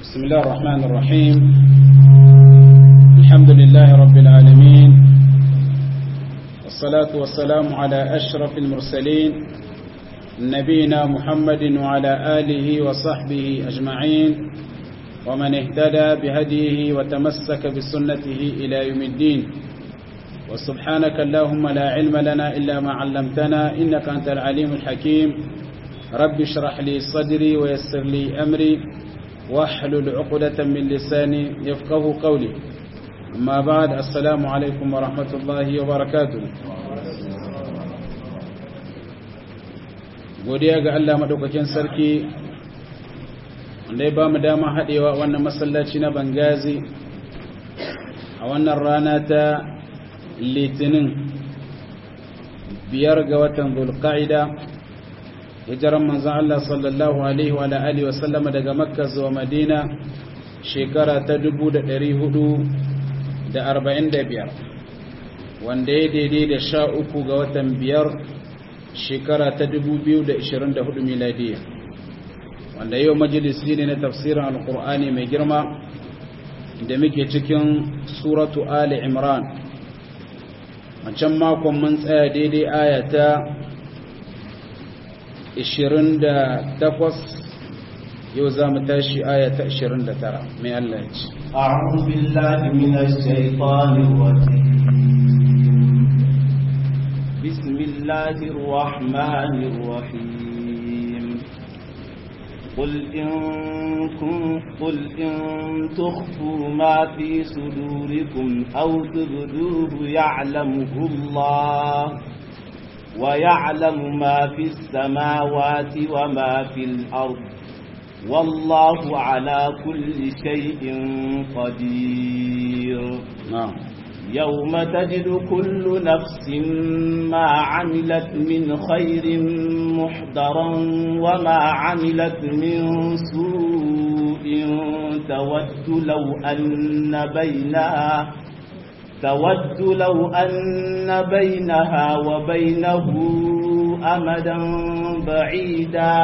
بسم الله الرحمن الرحيم الحمد لله رب العالمين والصلاة والسلام على أشرف المرسلين نبينا محمد وعلى آله وصحبه أجمعين ومن اهتدى بهديه وتمسك بسنته إلى يوم الدين وسبحانك اللهم لا علم لنا إلا ما علمتنا إنك أنت العليم الحكيم رب اشرح لي صدري ويسر لي أمري واحلل عقدة من لساني يفقه قولي أما بعد السلام عليكم ورحمة الله وبركاته godiya ga Allah madaukakin sarki wanda ya ba mu dama haɗewa wannan masallaci na Bangazi a wannan rana ta litinin biyar ga watan zulqa'ida hijiran manzon Allah sallallahu alaihi wa alihi wa sallama daga makka zuwa madina shekara ta 445 wanda ya daidai da sha uku ga watan biyar shekara ta 2024 miladiya wanda yau majalisi ne na tafsirin alkur'ani mai girma da muke cikin suratu ali imran wancan makon mun tsaya daidai ayata 28 yau za mu tashi ayata 29 mai Allah ya ce أعوذ بالله من الشيطان الرجيم بسم الله الرحمن الرحيم قل إن, قل إن تخفوا ما في صدوركم أو تبدوه يعلمه الله ويعلم ما في السماوات وما في الأرض والله على كل شيء قدير نعم يوم تجد كل نفس ما عملت من خير محضرا وما عملت من سوء تود لو أن بينها تود لو أن بينها وبينه أمدا بعيدا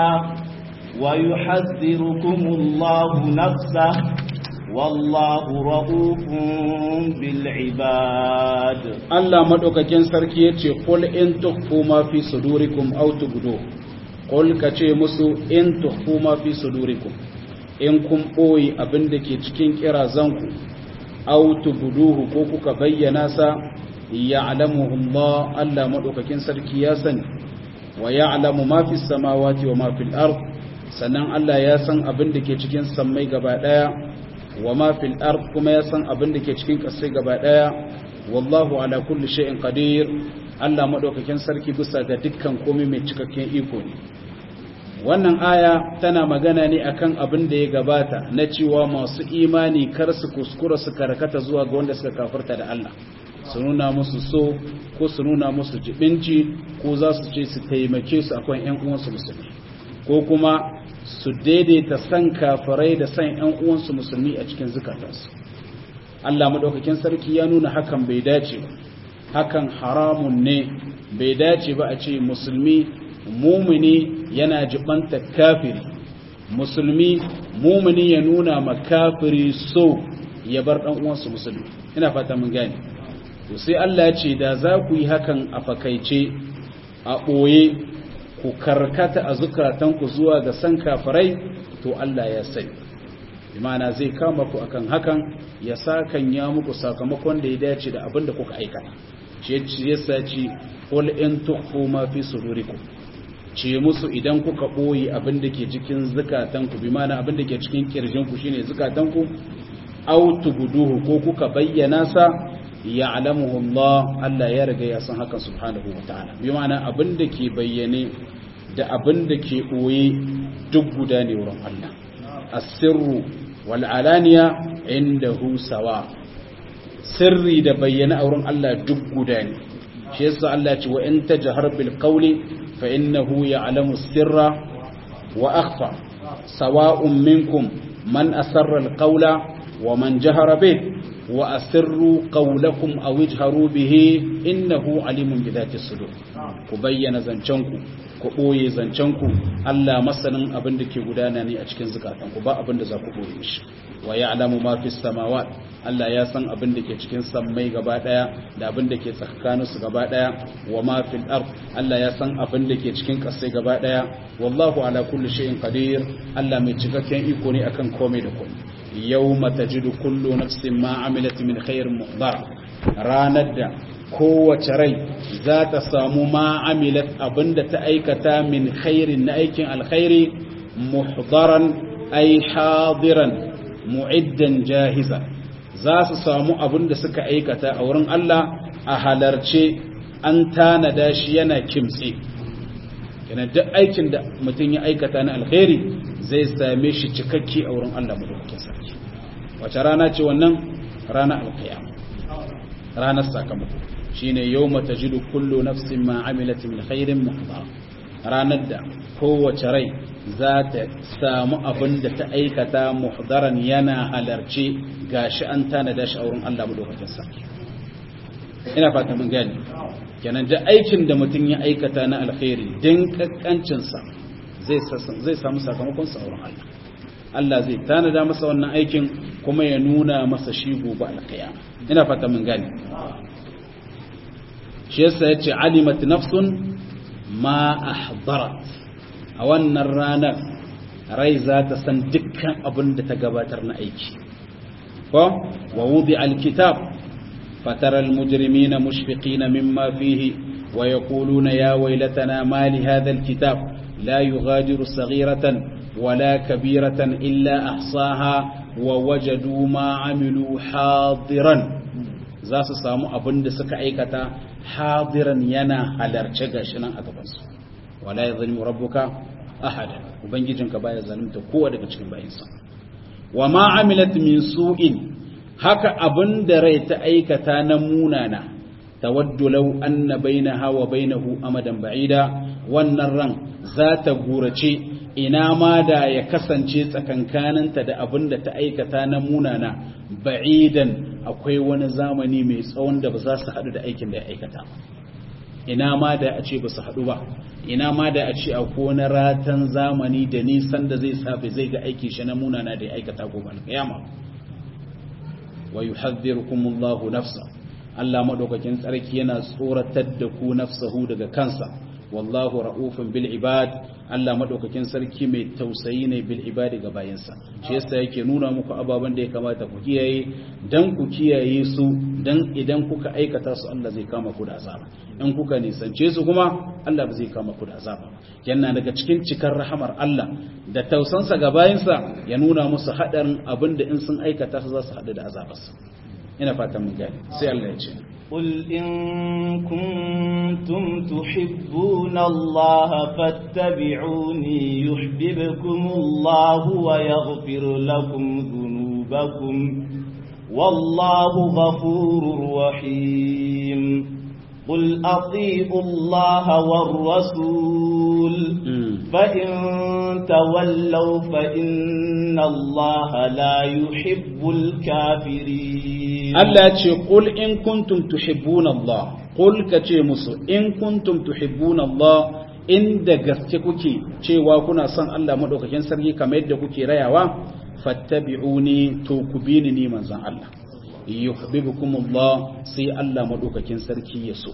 ويحذركم الله نفسه والله رؤوف بالعباد Allah madaukakin sarki yace qul in tukhfu ma fi sudurikum aw tubdu qul kace musu in tukhfu ma fi sudurikum in kun boye abin da ke cikin kirazanku aw tubduhu ko kuka bayyana sa ya'lamuhu Allah Allah madaukakin sarki ya sani wa ya'lamu ma fi samawati wa ma fil ard sannan Allah ya san abin da ke cikin sammai gaba daya wa ma fil ard kuma ya san abin da ke cikin ƙasai gaba daya wallahu ala kulli shay'in qadir Allah madaukakin sarki bisa ga dukkan komai mai cikakken iko ne wannan aya tana magana ne akan abin da ya gabata na cewa masu imani kar su kuskura su karkata zuwa ga wanda suka kafirta da Allah su nuna musu so ko su nuna musu jibinci ko za su ce su taimake su akan ƴan uwansu musulmi ko kuma su daidaita san kafirai da san ƴan uwansu musulmi a cikin zukatansu Allah madaukakin sarki ya nuna hakan bai dace ba hakan haramun ne bai dace ba a ce musulmi mumini yana jibanta kafiri musulmi mumini ya nuna ma kafiri so ya bar dan uwansu musulmi ina fata mun gane to sai Allah ya ce da za ku yi hakan a fakaice a ɓoye ku karkata a zukatanku zuwa ga san kafirai to Allah ya sani imana zai kama ku akan hakan ya sakan ya muku sakamakon da ya dace da abin da kuka aikata ce yasa ce qul in tukhfu ma fi sudurikum ce musu idan kuka boye abin da ke cikin zukatanku bi mana abin da ke cikin kirjinku shine zukatanku aw tubduhu ko kuka bayyana sa ya'lamuhu Allah Allah ya riga ya san hakan subhanahu wataala bi mana abin da ke bayyane da abin da ke boye duk guda ne wurin Allah asirru wal alaniya indahu sawa sirri da bayyana a wurin Allah duk guda ne shi yasa Allah ce wa in tajhar bil qawli fa innahu ya'lamu sirra wa akhfa sawa'un minkum man asarra al qawla wa man jahara bih wa asirru qawlakum aw ijharu bihi innahu alimun bi dhati sudur ku bayyana zancenku ku boye zancenku Allah masanin abin da ke gudana ne a cikin zukatanku ba abin da za ku boye shi wa ya'lamu ma fis samawat Allah ya san abin da ke cikin sammai gaba daya da abin da ke tsakanin su gaba daya wa ma fil ard Allah ya san abin da ke cikin kasai gaba daya wallahu ala kulli shay'in qadir Allah mai cikakken iko ne akan komai da komai yawma tajidu kullu nafsin ma amilat min khairin muhdara ranar da kowace rai za ta samu ma amilat abinda ta aikata min khairin na aikin alkhairi muhdaran ay hadiran mu'iddan jahiza za su samu abinda suka aikata a wurin Allah a halarce an tanada shi yana kimtse yana duk aikin da mutum ya aikata na alkhairi zai same shi cikakke a wurin Allah madaukakin sarki wace rana ce wannan rana alkiyama ranar sakamako shine yawma tajidu kullu nafsin ma amilat min khairin muhdara ranar da kowace rai za ta samu abin da ta aikata muhdaran yana halarce gashi an tanada shi a wurin Allah madaukakin sarki ina fata mun gani kenan da aikin da mutum ya aikata na alkhairi din kakkancin sa zai zai samu sakamakon sa wurin Allah Allah zai tanada masa wannan aikin kuma ya nuna masa shi gobe alkiyama ina fata mun gani shi yasa yace alimat nafsun ma ahdarat a wannan ranar rai za ta san dukkan abin da ta gabatar na aiki ko wa wudi alkitab fatara almujrimina mushfiqina mimma fihi wa yaquluna ya waylatana ma li hadha alkitab la yughadiru saghiratan wala kabiratan illa ahsaha wa wajadu ma amilu hadiran za su samu abin da suka aikata hadiran yana halarce gashi nan a gabansu wala ya zalimu rabbuka ahada ubangijinka baya zalunta kowa daga cikin bayinsa wa ma amilat min su'in haka abin da rai ta aikata na munana tawaddu law anna bainaha wa bainahu amadan ba'ida wannan ran za ta gurace ina ma da ya kasance tsakankaninta da abin da ta aikata na munana ba'idan akwai wani zamani mai tsawon da ba za su haɗu da aikin da ya aikata ina ma da a ce ba su haɗu ba ina ma da a ce a wani ratan zamani da nisan da zai safe zai ga aiki shi na munana da ya aikata gobe alƙiyama wa yuhadhdhirukumullahu nafsa Allah madaukakin tsarki yana tsoratar da ku nafsahu daga kansa wallahu ra'ufun bil ibad Allah madaukakin sarki mai tausayi ne bil ibad ga bayansa shi yasa yake nuna muku ababen da ya kamata ku kiyaye dan ku kiyaye su dan idan kuka aikata su Allah zai kama ku da azaba in kuka nisance su kuma Allah ba zai kama ku da azaba yana daga cikin cikar rahamar Allah da tausansa ga bayansa ya nuna musu hadarin abinda in sun aikata su za su hadu da azabarsa ina fatan mun gani sai Allah ya ce قل إن كنتم تحبون الله فاتبعوني يحببكم الله ويغفر لكم ذنوبكم والله غفور رحيم قل أطيعوا الله والرسول فإن تولوا فإن الله لا يحب الكافرين Allah ce qul in kuntum tuhibbuna Allah qul ka ce musu in kuntum tuhibbuna Allah inda gaske kuke cewa kuna son Allah madaukakin sarki kamar yadda kuke rayawa fattabi'uni to ku bi ni manzon Allah yuhibbukum Allah sai Allah madaukakin sarki ya so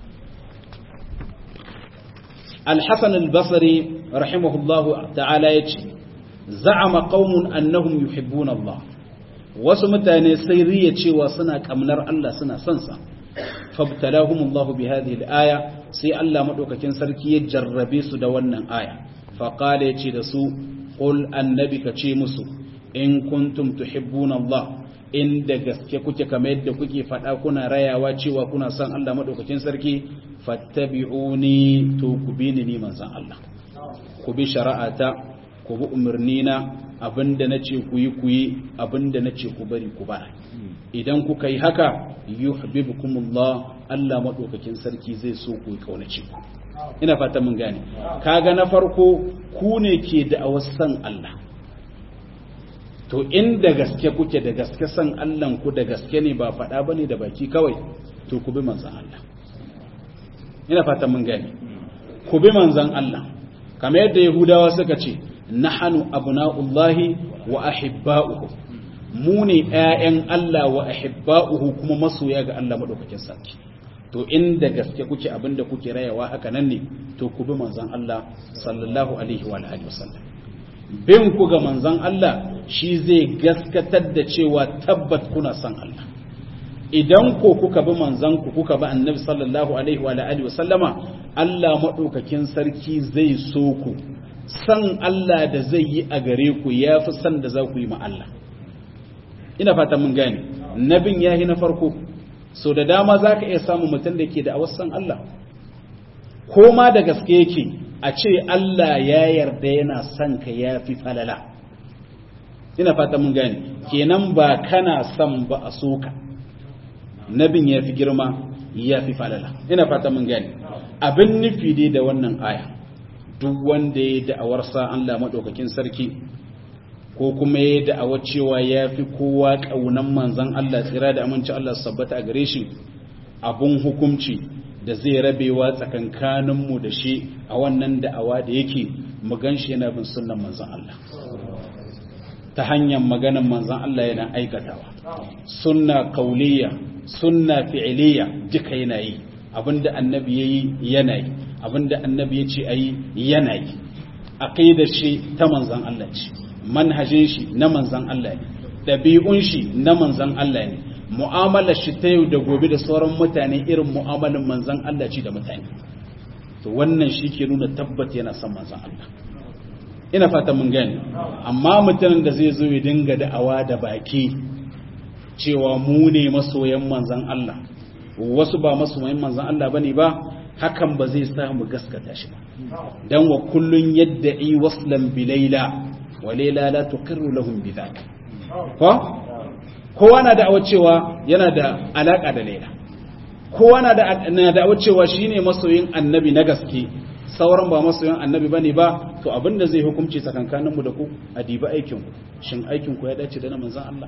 Al-Hasan al-Basri rahimahullahu ta'ala yace za'ama qaumun annahum yuhibbuna Allah wasu mutane sai riya cewa suna kamnar Allah suna son sa fabtalahumullahu bi hadhihi al-aya sai Allah madaukakin sarki ya jarrabe su da wannan aya fa qala yace da su qul annabi ka ce musu in kuntum tuhibbuna Allah inda gaske kuke kamar yadda kuke faɗa kuna rayawa cewa kuna son Allah madaukakin sarki fattabi'uni to ku bi ni manzon Allah ku bi shari'ata ku bi umarnina abinda na ce ku yi ku yi abinda na ce ku bari ku bara idan kuka yi haka yuhibbukumullah Allah madaukakin sarki zai so ku yi kaunace ku ina fata mun gane kaga na farko ku ne ke da san Allah to inda gaske kuke da gaske san Allah ku da gaske ne ba faɗa bane da baki kawai to ku bi manzon Allah ina fatan mun gane ku bi manzon Allah kamar yadda yahudawa suka ce nahanu abna'ullahi wa ahibba'uhu mu ne ƴaƴan Allah wa ahibba'uhu kuma masoya ga Allah madaukakin sarki to inda gaske kuke abinda kuke rayawa haka nan ne to ku bi manzon Allah sallallahu alaihi wa alihi wasallam bin ku ga manzon Allah shi zai gaskatar da cewa tabbat kuna son Allah idan ko kuka bi manzon ku kuka bi annabi sallallahu alaihi wa alihi wasallama Allah madaukakin sarki zai so ku san Allah da zai yi a gare ku yafi san da za ku yi ma Allah ina fata mun gane nabin yahi na farko so da dama za ka iya samun mutum da ke da awasan Allah ko ma da gaske yake a ce Allah ya yarda yana son ka ya fi falala ina fata mun gane kenan ba kana son ba a soka nabin ya fi girma ya fi falala ina fata mun gane abin nufi dai da wannan aya duk wanda ya da'awar sa Allah maɗaukakin sarki ko kuma ya da'awar cewa ya fi kowa ƙaunan manzan Allah tsira da aminci Allah sabbata a gare shi abun hukumci da zai rabewa tsakankaninmu da shi a wannan da'awa da yake mu gan shi yana bin sunan manzan Allah ta hanyar maganan manzan Allah yana aikatawa sunna kauliya sunna fi'iliya duka yana yi abinda annabi yayi yana yi abinda annabi ya ce ayi yana yi aqidar shi ta manzan Allah ce manhajin shi na manzan Allah ne ɗabi'un shi na manzan Allah ne mu'amalar shi ta yau da gobe da sauran mutane irin mu'amalin manzan Allah ce da mutane to wannan shi ke nuna tabbat yana son manzan Allah ina fata mun gani amma mutumin da zai zo ya dinga da'awa da baki cewa mu ne masoyan manzan Allah wasu ba masoyan manzan Allah bane ba hakan ba zai sa mu gaskata shi ba dan wa kullun yadda'i waslan bilaila walela la tuqirru lahum bidhaka ko kowa na da'awar cewa yana da alaka da laila kowa na da na da'awar cewa shine masoyin annabi na gaske sauran ba masoyin annabi bane ba to abinda zai hukunci tsakankanin mu da ku a diba aikin ku shin aikin ku ya dace da na manzon Allah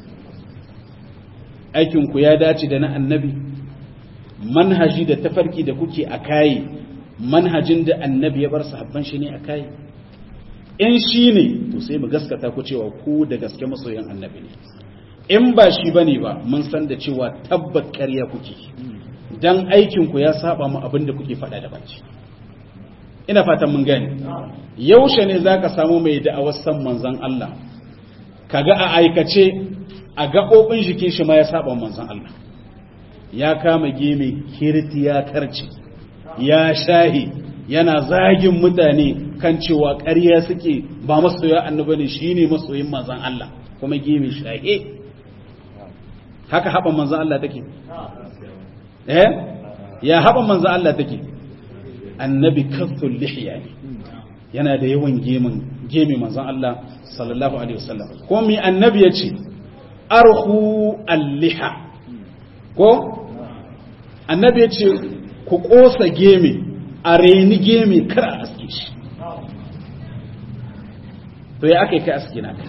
aikin ku ya dace da na annabi manhaji da tafarki da kuke a kai manhajin da annabi ya bar sahabban shi ne a kai in shi ne to sai mu gaskata ku cewa ku da gaske masoyan annabi ne in ba shi bane ba mun san da cewa tabbat ƙarya kuke dan aikin ku ya saba mu abin da kuke faɗa da baki ina fatan mun gane yaushe ne zaka samu mai da'awar san manzon Allah kaga a aikace a gaɓoɓin jikin shi ma ya saba manzon Allah ya kama geme kirti ya karce ya shahi yana zagin mutane kan cewa ƙarya suke ba masoya annabi ne shine masoyin manzon Allah kuma geme shahe haka haɓan manzon Allah take eh ya haɓan manzon Allah take annabi kathul lihya ne yana da yawan gemin gemi manzon Allah sallallahu alaihi wasallam ko mi annabi yace arhu al-liha ko annabi yace ku kosa gemi a reni gemi kar a aske shi to ya aka yi kai aske naka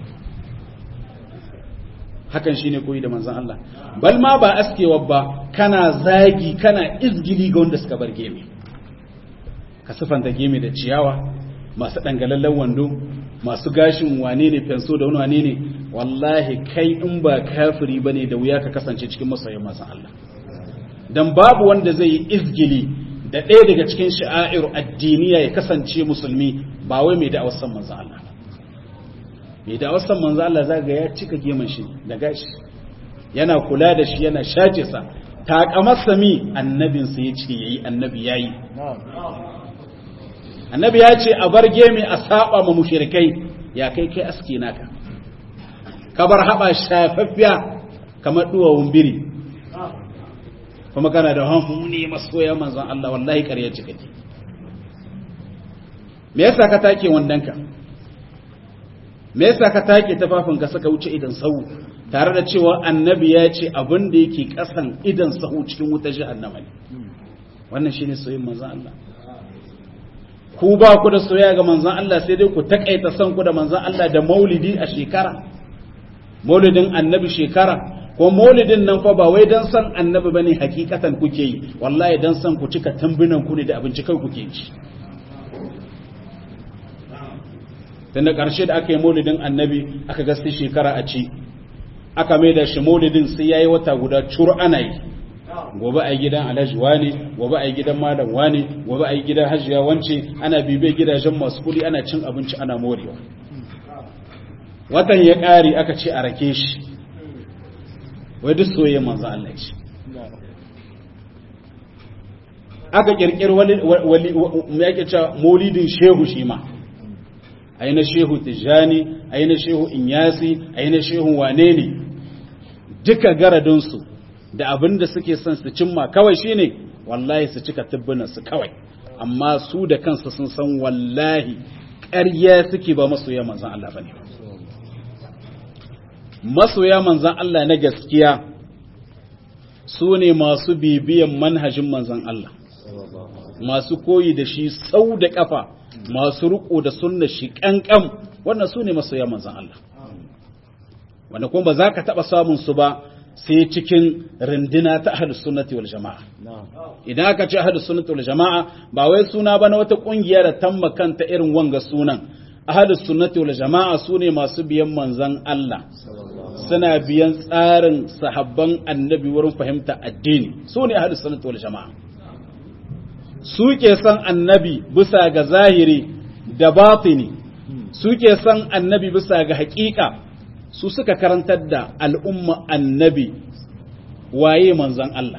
hakan shine koyi da manzon Allah bal ma ba askewa ba kana zagi kana izgili ga wanda suka bar gemi ka sifanta gemi da ciyawa masu dangalallen wando masu gashin wane ne fenso da wani wane ne wallahi kai in ba kafiri bane da wuya ka kasance cikin masoyin manzon Allah dan babu wanda zai yi izgili da ɗaya daga cikin sha'air addiniya ya kasance musulmi ba wai mai da'awar san manzon Allah mai da'awar san manzon Allah za ga ya cika geman shi da gashi yana kula da shi yana shace sa takamarsa mi annabin sa yace yayi annabi yayi annabi ya ce a bar gemi a saba ma mushrikai ya kai kai aski naka ka bar haba shafaffiya kamar duwawun biri kuma kana da hanfu ne masoya manzon Allah wallahi ƙarya ce kake me yasa ka take wandanka me yasa ka take tafafin ka saka wuce idan sahu tare da cewa annabi ya ce abin da yake kasan idan sahu cikin wutar jahannama ne wannan shine soyayyen manzon Allah ku ba ku da soyayya ga manzon Allah sai dai ku takaita san ku da manzon Allah da maulidi a shekara maulidin annabi shekara ko maulidin nan fa ba wai dan san annabi bane hakikatan kuke yi wallahi dan san ku cika tambinan ku ne da abinci kai kuke ci tunda ƙarshe da aka yi maulidin annabi aka gasti shekara a ci aka mai da shi maulidin sai ya yi wata guda cur ana yi gobe a yi gidan alhaji wani gobe a yi gidan malam wani gobe a yi gidan hajiya wance ana bibe gidajen masu kudi ana cin abinci ana morewa watan ya ƙari aka ce a rake shi wai duk soyayya manzo Allah ce aka kirkir wali wali yake cewa maulidin shehu shi ma ayi na shehu tijani ayi na shehu inyasi ayi na shehu wane ne duka garadinsu da abin da suke son su cimma kawai shine wallahi su cika tubbunan su kawai amma su da kansu sun san wallahi ƙarya suke ba masoya manzan Allah bane masoya manzan Allah na gaskiya su ne masu bibiyan manhajin manzan Allah masu koyi da shi sau da kafa masu riko da sunna shi kankan wannan su ne masoya manzan Allah wanda kuma ba za ka taɓa samun su ba sai cikin rindina ta ahlus sunnati wal jama'a idan aka ce ahlus sunnati wal jama'a ba wai suna ba na wata kungiya da tamma kanta irin wanga sunan ahlus sunnati wal jama'a sune masu biyan manzan Allah suna biyan tsarin sahabban annabi wurin fahimta addini sune ahlus sunnati wal jama'a suke san annabi bisa ga zahiri da batini suke san annabi bisa ga haƙiƙa su suka karantar da al'umma annabi waye manzan Allah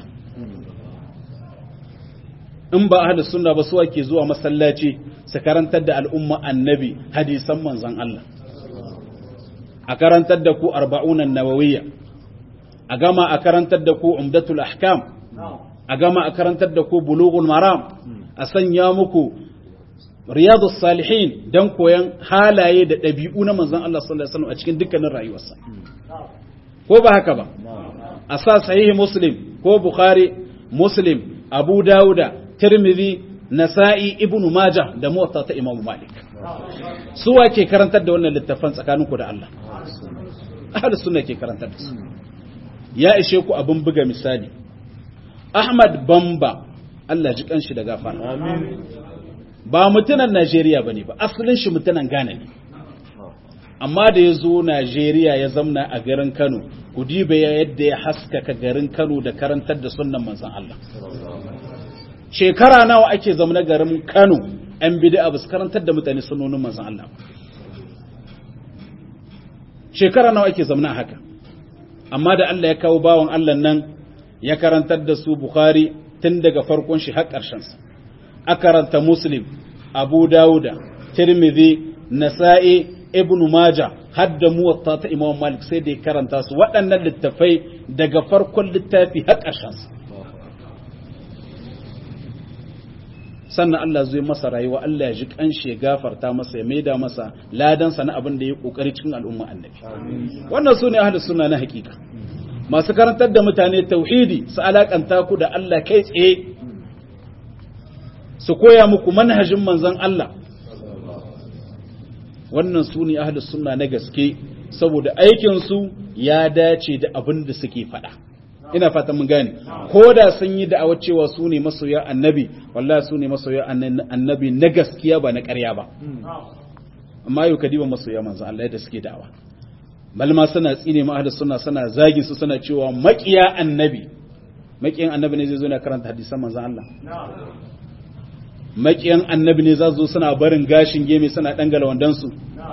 in ba ahli sunna ba su ke zuwa masallaci su karantar da al'umma annabi hadisan manzan Allah a karantar da ku arba'unan nawawiyya a gama a karantar da ku umdatul ahkam a gama a karantar da ku bulughul maram a sanya muku riyadu salihin don koyan halaye da ɗabi'u na manzan Allah sallallahu Alaihi wasallam a cikin dukkanin rayuwarsa. Ko ba haka ba, a sa sahihi Muslim ko Bukhari, Muslim, Abu Dawuda, Tirmidhi, Nasa'i, Ibn Majah da Muwatta ta Imam Malik. Su wa ke karantar da wannan littafan tsakaninku da Allah? Ahlus sunna ke karantar da su. Ya ishe ku abin buga misali. Ahmad Bamba, Allah ji kanshi da gafara. Amin. ba mutunan Najeriya ba ne ba, asalin shi mutunan Ghana ne. Amma da ya zo Najeriya ya zamna a garin Kano, ku diba ya yadda ya haskaka garin Kano da karantar da sunan manzan Allah. Shekara nawa ake zamna garin Kano, ‘yan bid'a ba su karantar da mutane sunonin manzan Allah ba. Shekara nawa ake zamna haka. Amma da Allah ya kawo bawan Allah nan ya karantar da su Bukhari tun daga farkon shi har ƙarshensa. akaranta muslim abu dawuda tirmidhi nasa'i ibn maja har da muwatta ta imam malik sai da ya karanta su waɗannan littafai daga farkon littafi har ƙarshensa sannan Allah zai masa rayuwa Allah ya ji kanshi ya gafarta masa ya maida masa ladansa na abin da ya kokari cikin al'umma annabi wannan sune ahlus sunna na hakika masu karantar da mutane tauhidi su alakanta ku da Allah kai tsaye su koya muku manhajin manzan Allah wannan su ne ahlus sunna na gaske saboda aikinsu ya dace da abin da suke faɗa ina fatan mun gane ko da sun yi da'awar cewa su ne masoya annabi wallahi su ne masoya annabi na gaskiya ba na ƙarya ba amma yau kadiba masoya manzan Allah da suke da'awa malma suna tsine ma ahlus sunna suna zagin su suna cewa maƙiya annabi maƙiyan annabi ne zai zo na karanta hadisan manzan Allah maƙiyan annabi ne za zo suna barin gashin geme suna ɗangala wandansu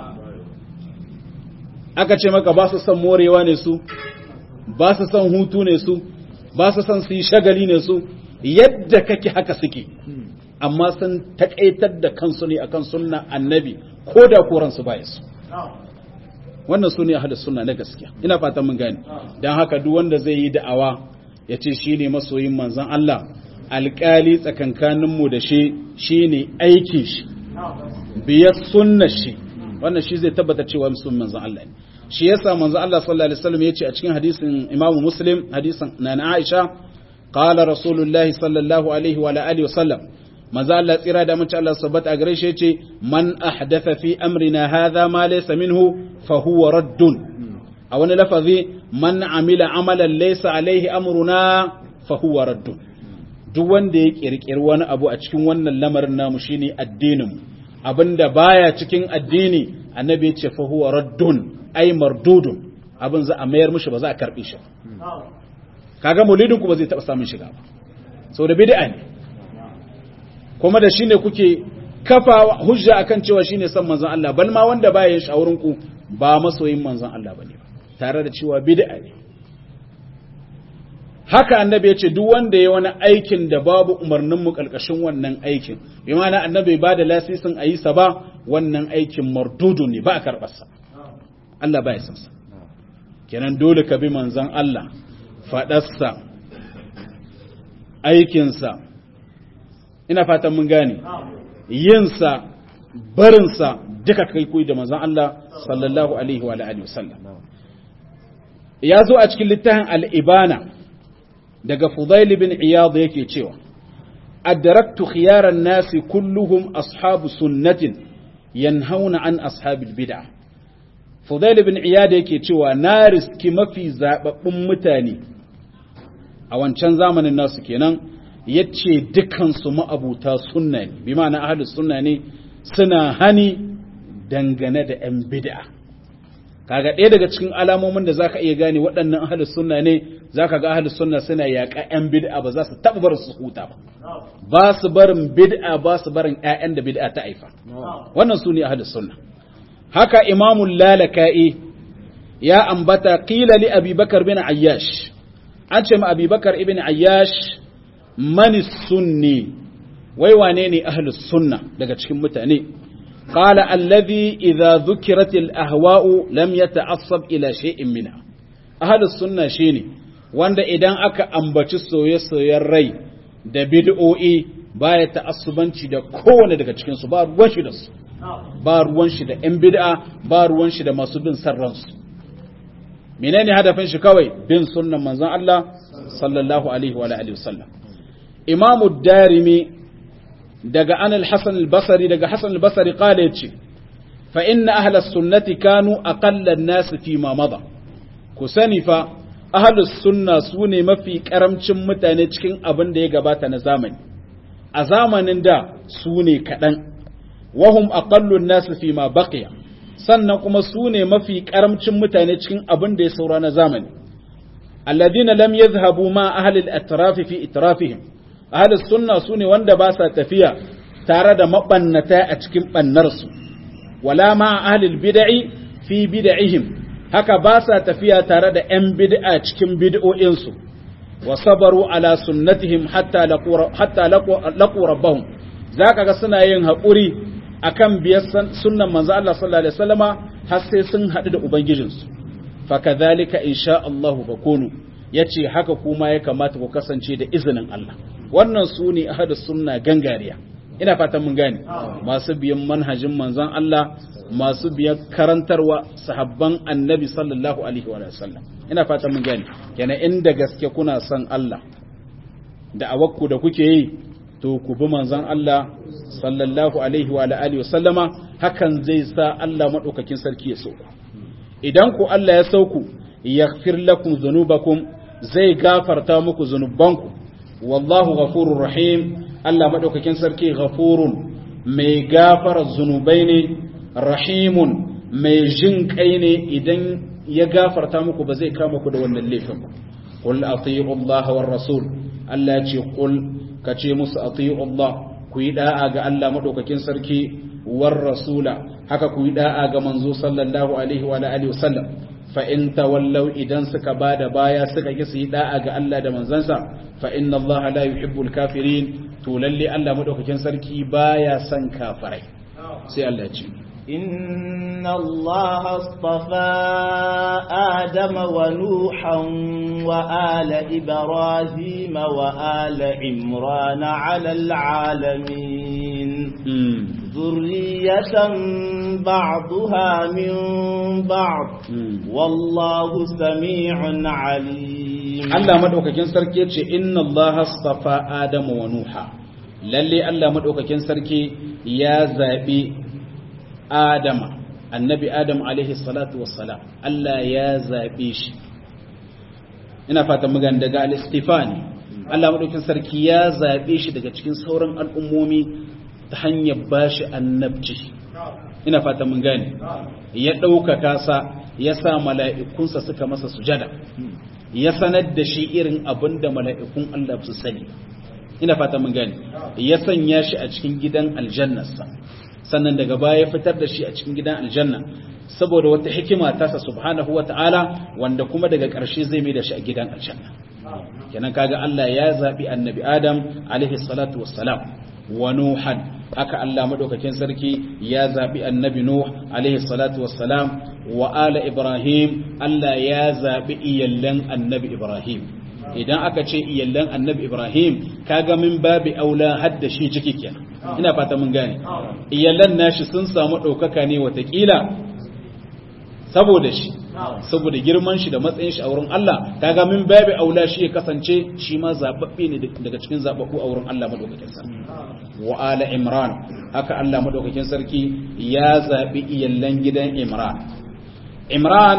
aka ce maka ba su son morewa ne su ba su son hutu ne su ba su son su yi shagali ne su yadda kake haka suke amma sun taƙaitar da kansu ne akan sunna annabi ko da koransu ba su wannan su ne ahadu sunna na gaskiya ina fatan mun gane don haka duk wanda zai yi da'awa ya ce shi ne masoyin manzon Allah alƙali tsakankaninmu da shi shi ne aikin shi biyar sunna shi wannan shi zai tabbata cewa musulmin manzon Allah ne shi yasa manzon Allah sallallahu alaihi wasallam yace a cikin hadisin Imam Muslim hadisin na Aisha qala rasulullahi sallallahu alaihi wa alihi wasallam manzon Allah tsira da mace Allah sabbata a gare shi yace man ahdatha fi amrina hadha ma laysa minhu fa huwa raddun a wani lafazi man amila amalan laysa alaihi amruna fa huwa raddun duk wanda ya kirkiri wani abu a cikin wannan lamarin namu shine addinin mu abinda baya cikin addini annabi ya ce fa huwa raddun ay mardudun abin za a mayar mishi ba za a karbe shi kaga maulidin ku ba zai taba samun shiga ba saboda bid'a ne kuma da shine kuke kafa hujja akan cewa shine san manzon Allah bal ma wanda baya yin shawurin ku ba masoyin manzon Allah bane ba tare da cewa bid'a ne haka annabi ya ce duk wanda ya wani aikin da babu umarnin mu kalkashin wannan aikin bi ma'ana annabi ba da lasisin a yi sa ba wannan aikin mardudu ne ba a karɓar sa Allah ba ya san sa kenan dole ka bi manzon Allah faɗarsa aikinsa ina fatan mun gane yinsa barinsa duka kai koyi da manzon Allah sallallahu alaihi wa alihi wasallam ya zo a cikin littafin al-ibana daga Fudail bin Iyad yake cewa adraktu khiyaran nasi kulluhum ashabu sunnatin yanhauna an ashabil bid'ah Fudail bin Iyad yake cewa na riski mafi zababbun mutane a wancan zamanin nasu kenan yace dukan su ma'abuta sunna ne bi ma'ana ahlus sunna ne suna hani dangane da yan bid'a kaga ɗaya daga cikin alamomin da zaka iya gane waɗannan ahlus sunna ne zaka ga ahlus sunna suna yaƙa ƴan bid'a ba za su taɓa bar su huta ba ba su barin bid'a ba su barin ƴaƴan da bid'a ta haifa wannan su ne ahlus sunna haka imamul lalaka'i ya ambata qila li abi bakar bin ayyash an ce ma abi bakar ibn ayyash man sunni wai wane ne ahlus sunna daga cikin mutane قال الذي إذا ذكرت الأهواء لم يتعصب إلى شيء منها أهل السنة شيني wanda idan aka ambaci soye-soyen rai da bid'o'i baya ta'assubanci da kowane daga cikin su ba ruwan shi da su ba ruwan shi da ƴan bid'a ba ruwan shi da masu bin sarransu menene hadafin shi kawai bin sunnan manzon Allah sallallahu alaihi wa alihi wasallam imamu darimi daga an al-hasan al-basri daga hasan al-basri kala yace fa inna ahla sunnati kanu aqalla an-nas fi ma mada ku sani fa ahlus sunna sune mafi karamcin mutane cikin abin da ya gabata na zamani a zamanin da sune kadan wahum aqallu an-nas fi ma baqiya sannan kuma sune mafi karamcin mutane cikin abin da ya saura na zamani alladhina lam yadhhabu ma ahli al-atraf fi itrafihim ahalus sunna su ne wanda ba sa tafiya tare da mabannata a cikin ɓannarsu wala ma ahalil bid'i fi bid'ihim haka ba sa tafiya tare da ‘yan bid'a cikin bid'o'insu wa sabaru ala sunnatihim hatta laƙu rabbahum za ka ga suna yin haƙuri a kan biyar sunnan manzo Allah sallallahu Alaihi wasallama har sai sun haɗu da Ubangijinsu fa kadhalika insha Allahu fakunu yace haka kuma ya kamata ku kasance da izinin Allah wannan su ne ahadus sunna gangariya ina fatan mun gane masu biyan manhajin manzon Allah masu biyan karantarwa sahabban annabi sallallahu alaihi wa sallam ina fatan mun gane kenan inda gaske kuna son Allah da awakku da kuke yi to ku bi manzon Allah sallallahu alaihi wa alihi wa sallama hakan zai sa Allah madaukakin sarki ya sauku idan ku Allah ya sauku yaghfir lakum dhunubakum zai gafarta muku zunubanku wallahu ghafurur rahim Allah madaukakin sarki ghafurun mai gafara zunubai ne rahimun mai jin kai ne idan ya gafarta muku ba zai kama ku da wannan laifin ba qul atii'u Allah war rasul Allah ya ce qul kace musu atii'u Allah ku yi da'a ga Allah madaukakin sarki war rasula haka ku yi da'a ga manzo sallallahu alaihi wa alihi wasallam fa in tawallau idan suka bada baya suka ki su yi da'a ga Allah da manzansa fa inna Allah la yuhibbul kafirin to lalle Allah madaukakin sarki baya son kafirai sai Allah ce إن الله اصطفى آدم ونوحا وآل إبراهيم وآل عمران على العالمين ذرية بعضها من بعض والله سميع عليم Allah madaukakin sarki yace inna Allah astafa Adam wa Nuha lalle Allah madaukakin sarki ya zabi Adam annabi Adam alaihi salatu wassalam Allah ya zabe shi ina fatan mugan daga al-istifani Allah madaukin sarki ya zabe shi daga cikin sauran al'ummomi ta hanyar bashi annabci ina fatan mun gane ya ɗaukaka sa ya sa mala'ikunsa suka masa sujada ya sanar da shi irin abin da mala'ikun Allah su sani ina fatan mun gane ya sanya shi a cikin gidan aljannarsa sannan daga baya ya fitar da shi a cikin gidan aljanna saboda wata hikima tasa subhanahu wata'ala wanda kuma daga ƙarshe zai mai da shi a gidan aljanna kenan kaga Allah ya zabi annabi Adam alaihi salatu wassalam wa nuhan haka Allah madaukakin sarki ya zabi annabi Nuh alaihi salatu wassalam wa ala Ibrahim Allah ya zabi iyallan annabi Ibrahim idan aka ce iyallan annabi Ibrahim kaga min babi aula hadda shi ciki kenan ina fata mun gane iyallan nashi sun samu ɗaukaka ne watakila saboda shi saboda girman shi da matsayin shi a wurin Allah kaga min babi aula shi ya kasance shi ma zababbe ne daga cikin zababbu a wurin Allah madaukakin sarki wa ala imran haka Allah madaukakin sarki ya zabi iyallan gidan imran imran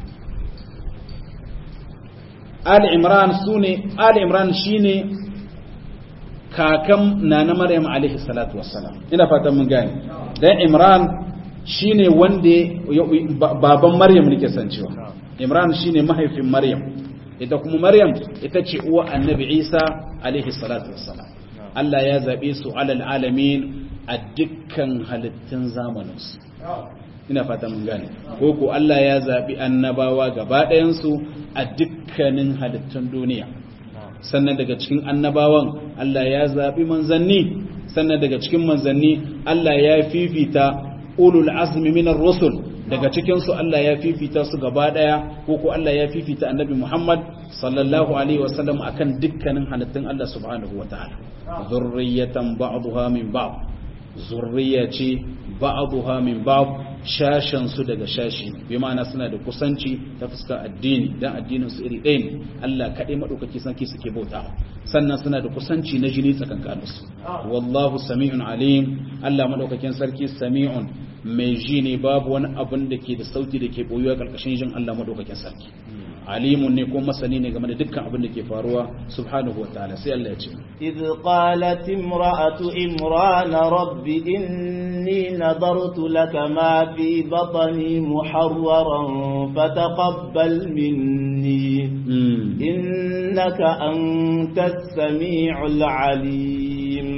ali imran sune ali imran shine kakan nana maryam alaihi salatu wassalam ina fatan mun gane dan imran shine wanda baban maryam nake san cewa imran shine mahaifin maryam ita kuma maryam ita ce uwa annabi isa alaihi salatu wassalam Allah ya zabe su alal alamin a dukkan halittun zamaninsu ina fata mun gane ko ko Allah ya zabi annabawa gaba ɗayan su a dukkanin halittun duniya sannan daga cikin annabawan Allah ya zabi manzanni sannan daga cikin manzanni Allah ya fifita ulul azmi minar rusul daga cikin su Allah ya fifita su gaba daya ko ko Allah ya fifita annabi Muhammad sallallahu alaihi wasallam akan dukkanin halittun Allah subhanahu wataala zurriyatan ba'daha min ba'd zurriya ce ba'daha min ba'd shashan su daga shashi bi ma'ana suna da kusanci ta fuskar addini dan addinin su iri ɗaya ne Allah kaɗai madaukaki sanki suke bauta sannan suna da kusanci na jini tsakankanin su wallahu sami'un alim Allah madaukakin sarki sami'un mai ji ne babu wani abin da ke da sauti da ke boyuwa karkashin jin Allah madaukakin sarki alimun ne ko masani ne game da dukkan abin da ke faruwa subhanahu wa ta'ala sai Allah ya ce idh qalat imra'atu imran rabbi inni nadartu laka ma fi batni muharraran fataqabbal minni innaka antas sami'ul alim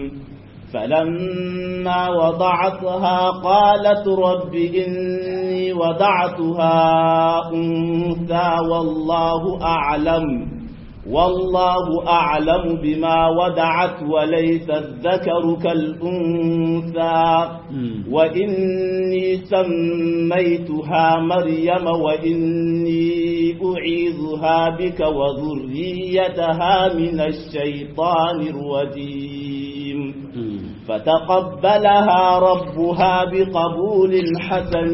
فلما وضعتها قالت رب إني وضعتها أنثى والله أعلم والله أعلم بما ودعت وليس الذكر كالأنثى وإني سميتها مريم وإني أعيذها بك وذريتها من الشيطان الرجيم فتقبلها ربها بقبول حسن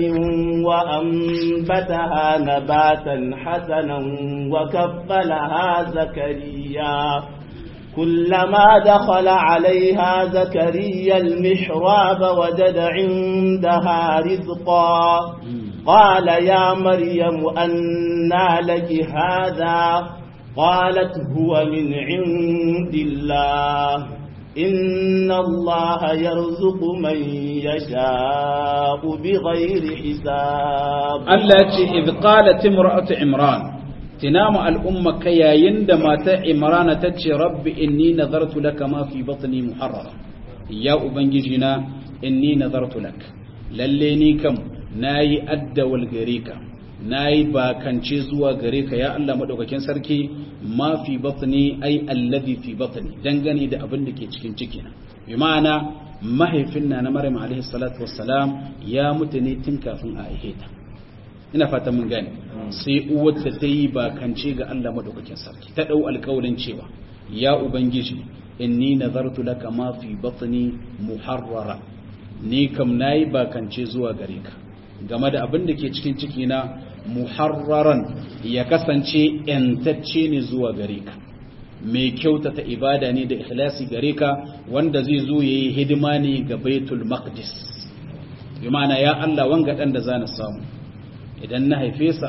وأنبتها نباتا حسنا وكفلها زكريا كلما دخل عليها زكريا المحراب وجد عندها رزقا قال يا مريم أنى لك هذا قالت هو من عند الله إن الله يرزق من يشاء بغير حساب التي إذ قالت امرأة عمران تنام الأمة كيا يندما عمران تتشي رب إني نظرت لك ما في بطني محررا يا أبنجينا إني نظرت لك لليني كم ناي أدى والغريكا na yi bakance zuwa gare ka ya Allah maɗaukakin sarki ma fi batni ai allazi fi batni dangane da abin da ke cikin cikina bi ma'ana mahaifin na na Maryam alaihi salatu wassalam ya mutu ne tun kafin a aihe ta ina fata mun gane sai uwarta ta yi bakance ga Allah maɗaukakin sarki ta ɗau alƙawarin cewa ya ubangiji inni nazartu laka ma fi batni muharrara ni kam nayi bakance zuwa gare ka game da abin da ke cikin cikina muharraran ya kasance ‘yantacce ne zuwa gare ka mai kyautata ibada ne da ikhlasi gare ka wanda zai zo ya yi hidima ne ga baitul maqdis bi ma'ana ya Allah wanga ɗan da za na samu idan na haife sa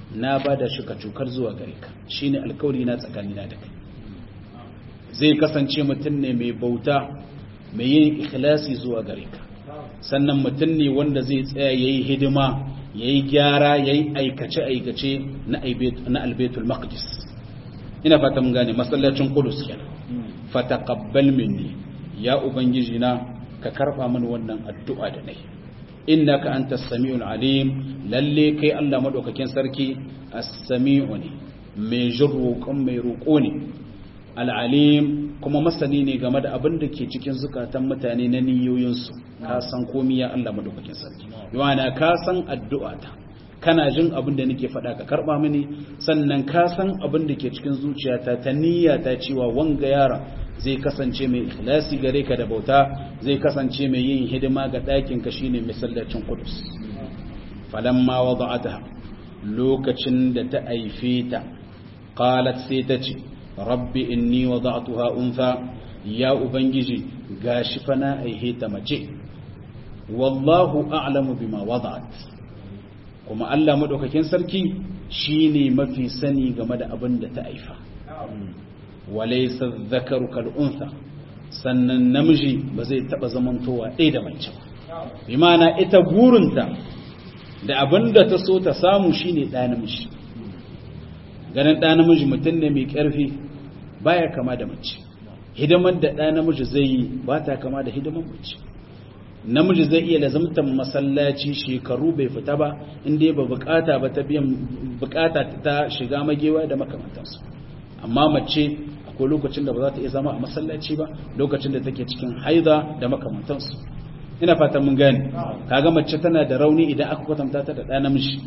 na bada shi ka cukar zuwa gare ka shine alkawari na tsakanina da kai zai kasance mutum ne mai bauta mai yin ikhlasi zuwa gare ka sannan mutum ne wanda zai tsaya yayi hidima yayi gyara yayi aikace aikace na na albaitul maqdis ina fata mun gane masallacin qudus kenan fataqabbal minni ya ubangiji na ka karba mini wannan addu'a da nayi innaka antas samiul alim lalle kai Allah madaukakin sarki as-sami'u ne mai jirroƙon mai roƙo ne al'alim kuma masani ne game da abin da ke cikin zukatan mutane na niyoyinsu ka san komi ya Allah madaukakin sarki yana ka san addu'ata kana jin abin da nake faɗa ka karɓa mini sannan ka san abin da ke cikin zuciyata ta niyyata cewa wanga yara zai kasance mai ikhlasi gare ka da bauta zai kasance mai yin hidima ga ɗakin ka shine masallacin Qudus falamma wada'ata lokacin da ta aife ta qalat sai ta ce rabbi inni wada'tuha untha ya ubangiji gashi fa na aihe ta mace wallahu a'lamu bima wada'at kuma Allah madaukakin sarki shine mafi sani game da abin da ta aifa walaysa dhakaru kal untha sannan namiji ba zai taba zamantowa ɗaya da mace ba bi ma'ana ita burinta da abin da ta so ta samu shine ɗa namiji ganin ɗa namiji mutum ne mai ƙarfi baya kama da mace hidimar da ɗa namiji zai yi ba ta kama da hidimar mace namiji zai iya lazamtar masallaci shekaru bai fita ba inda ba bukata ba ta biyan bukata ta shiga magewa da makamantansu amma mace akwai lokacin da ba za ta iya zama a masallaci ba lokacin da take cikin haida da makamantansu ina fatan mun gane kaga mace tana da rauni idan aka kwatanta ta da ɗa namiji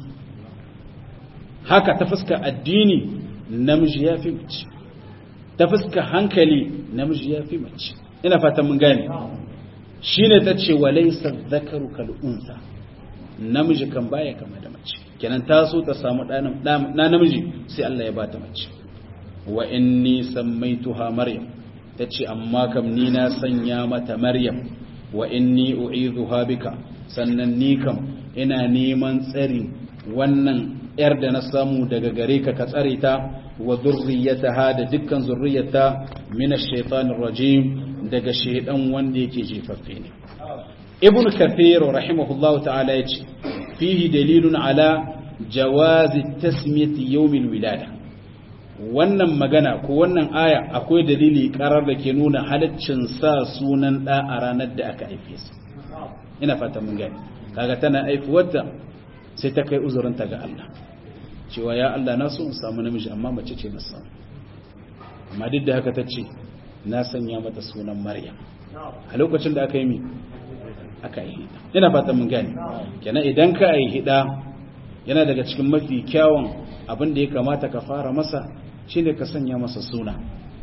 haka ta fuska addini namiji ya fi mace ta fuska hankali namiji ya fi mace ina fatan mun gane shine ta ce walaysa dhakaru kal unsa namiji kan baya kama da mace kenan ta so ta samu ɗa namiji sai Allah ya bata mace wa inni sammaituha maryam tace amma kam ni na sanya mata maryam wa inni u'idhuha bika sannan ni kam ina neman tsari wannan yar da na samu daga gare ka ka tsare ta wa zurriyataha da dukkan zurriyata min ash-shaytanir rajim daga shaydan wanda yake jefaffe ne ibn kathir rahimahullahu ta'ala yace fihi dalilun ala jawazi tasmiyati yawm al-wilada wannan magana ko wannan aya akwai dalili karar da ke nuna halaccin sa sunan da a ranar da aka haife su ina fatan mun gani kaga tana aifuwarta sai ta kai uzurinta ga Allah cewa ya Allah na so in samu namiji amma mace ce na samu amma duk da haka ta ce na sanya mata sunan maryam a lokacin da aka yi mi aka yi hida ina fatan mun gani kenan idan ka yi hida yana daga cikin mafi kyawun abin da ya kamata ka fara masa shine ka sanya masa suna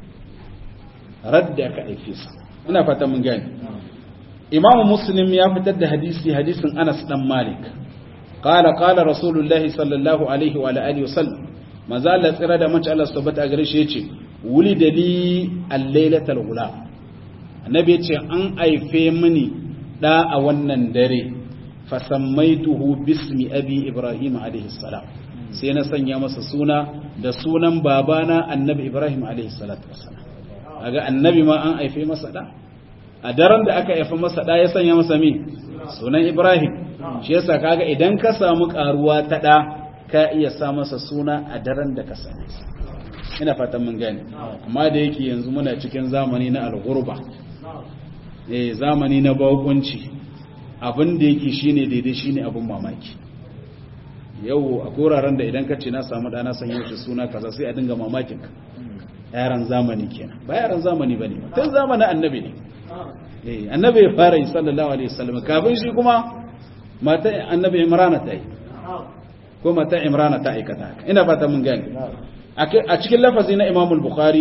radda ka aike sa ina fatan mun gani imamu muslim ya fitar da hadisi hadisin anas dan malik qala qala rasulullahi sallallahu alaihi wa alihi wasallam manzo Allah tsira da mace Allah subhanahu wa gare shi yace wulida li al-lailatal ghulam annabi yace an aife mini da a wannan dare fasammaituhu bismi abi ibrahim alaihi salam sai na sanya masa suna da sunan babana annabi ibrahim alaihi salatu wassalam kaga annabi ma an aife masa da a daren da aka haifa masa da ya sanya masa mi sunan ibrahim shi yasa kaga idan ka samu karuwa ta da ka iya sa masa suna a daren da ka same sa ina fatan mun gane amma da yake yanzu muna cikin zamani na al-ghurba eh zamani na bakunci abin da yake shine daidai shine abin mamaki yau a koraren da idan ka ce na samu dana san yau suna kaza sai a dinga mamakin ka yaran zamani kenan ba yaran zamani bane tun zamanin annabi ne eh annabi ya fara yi sallallahu alaihi wasallam kafin shi kuma mata annabi imrana ta yi ko mata imrana ta aikata haka ina fata mun gane a cikin lafazi na imam al-bukhari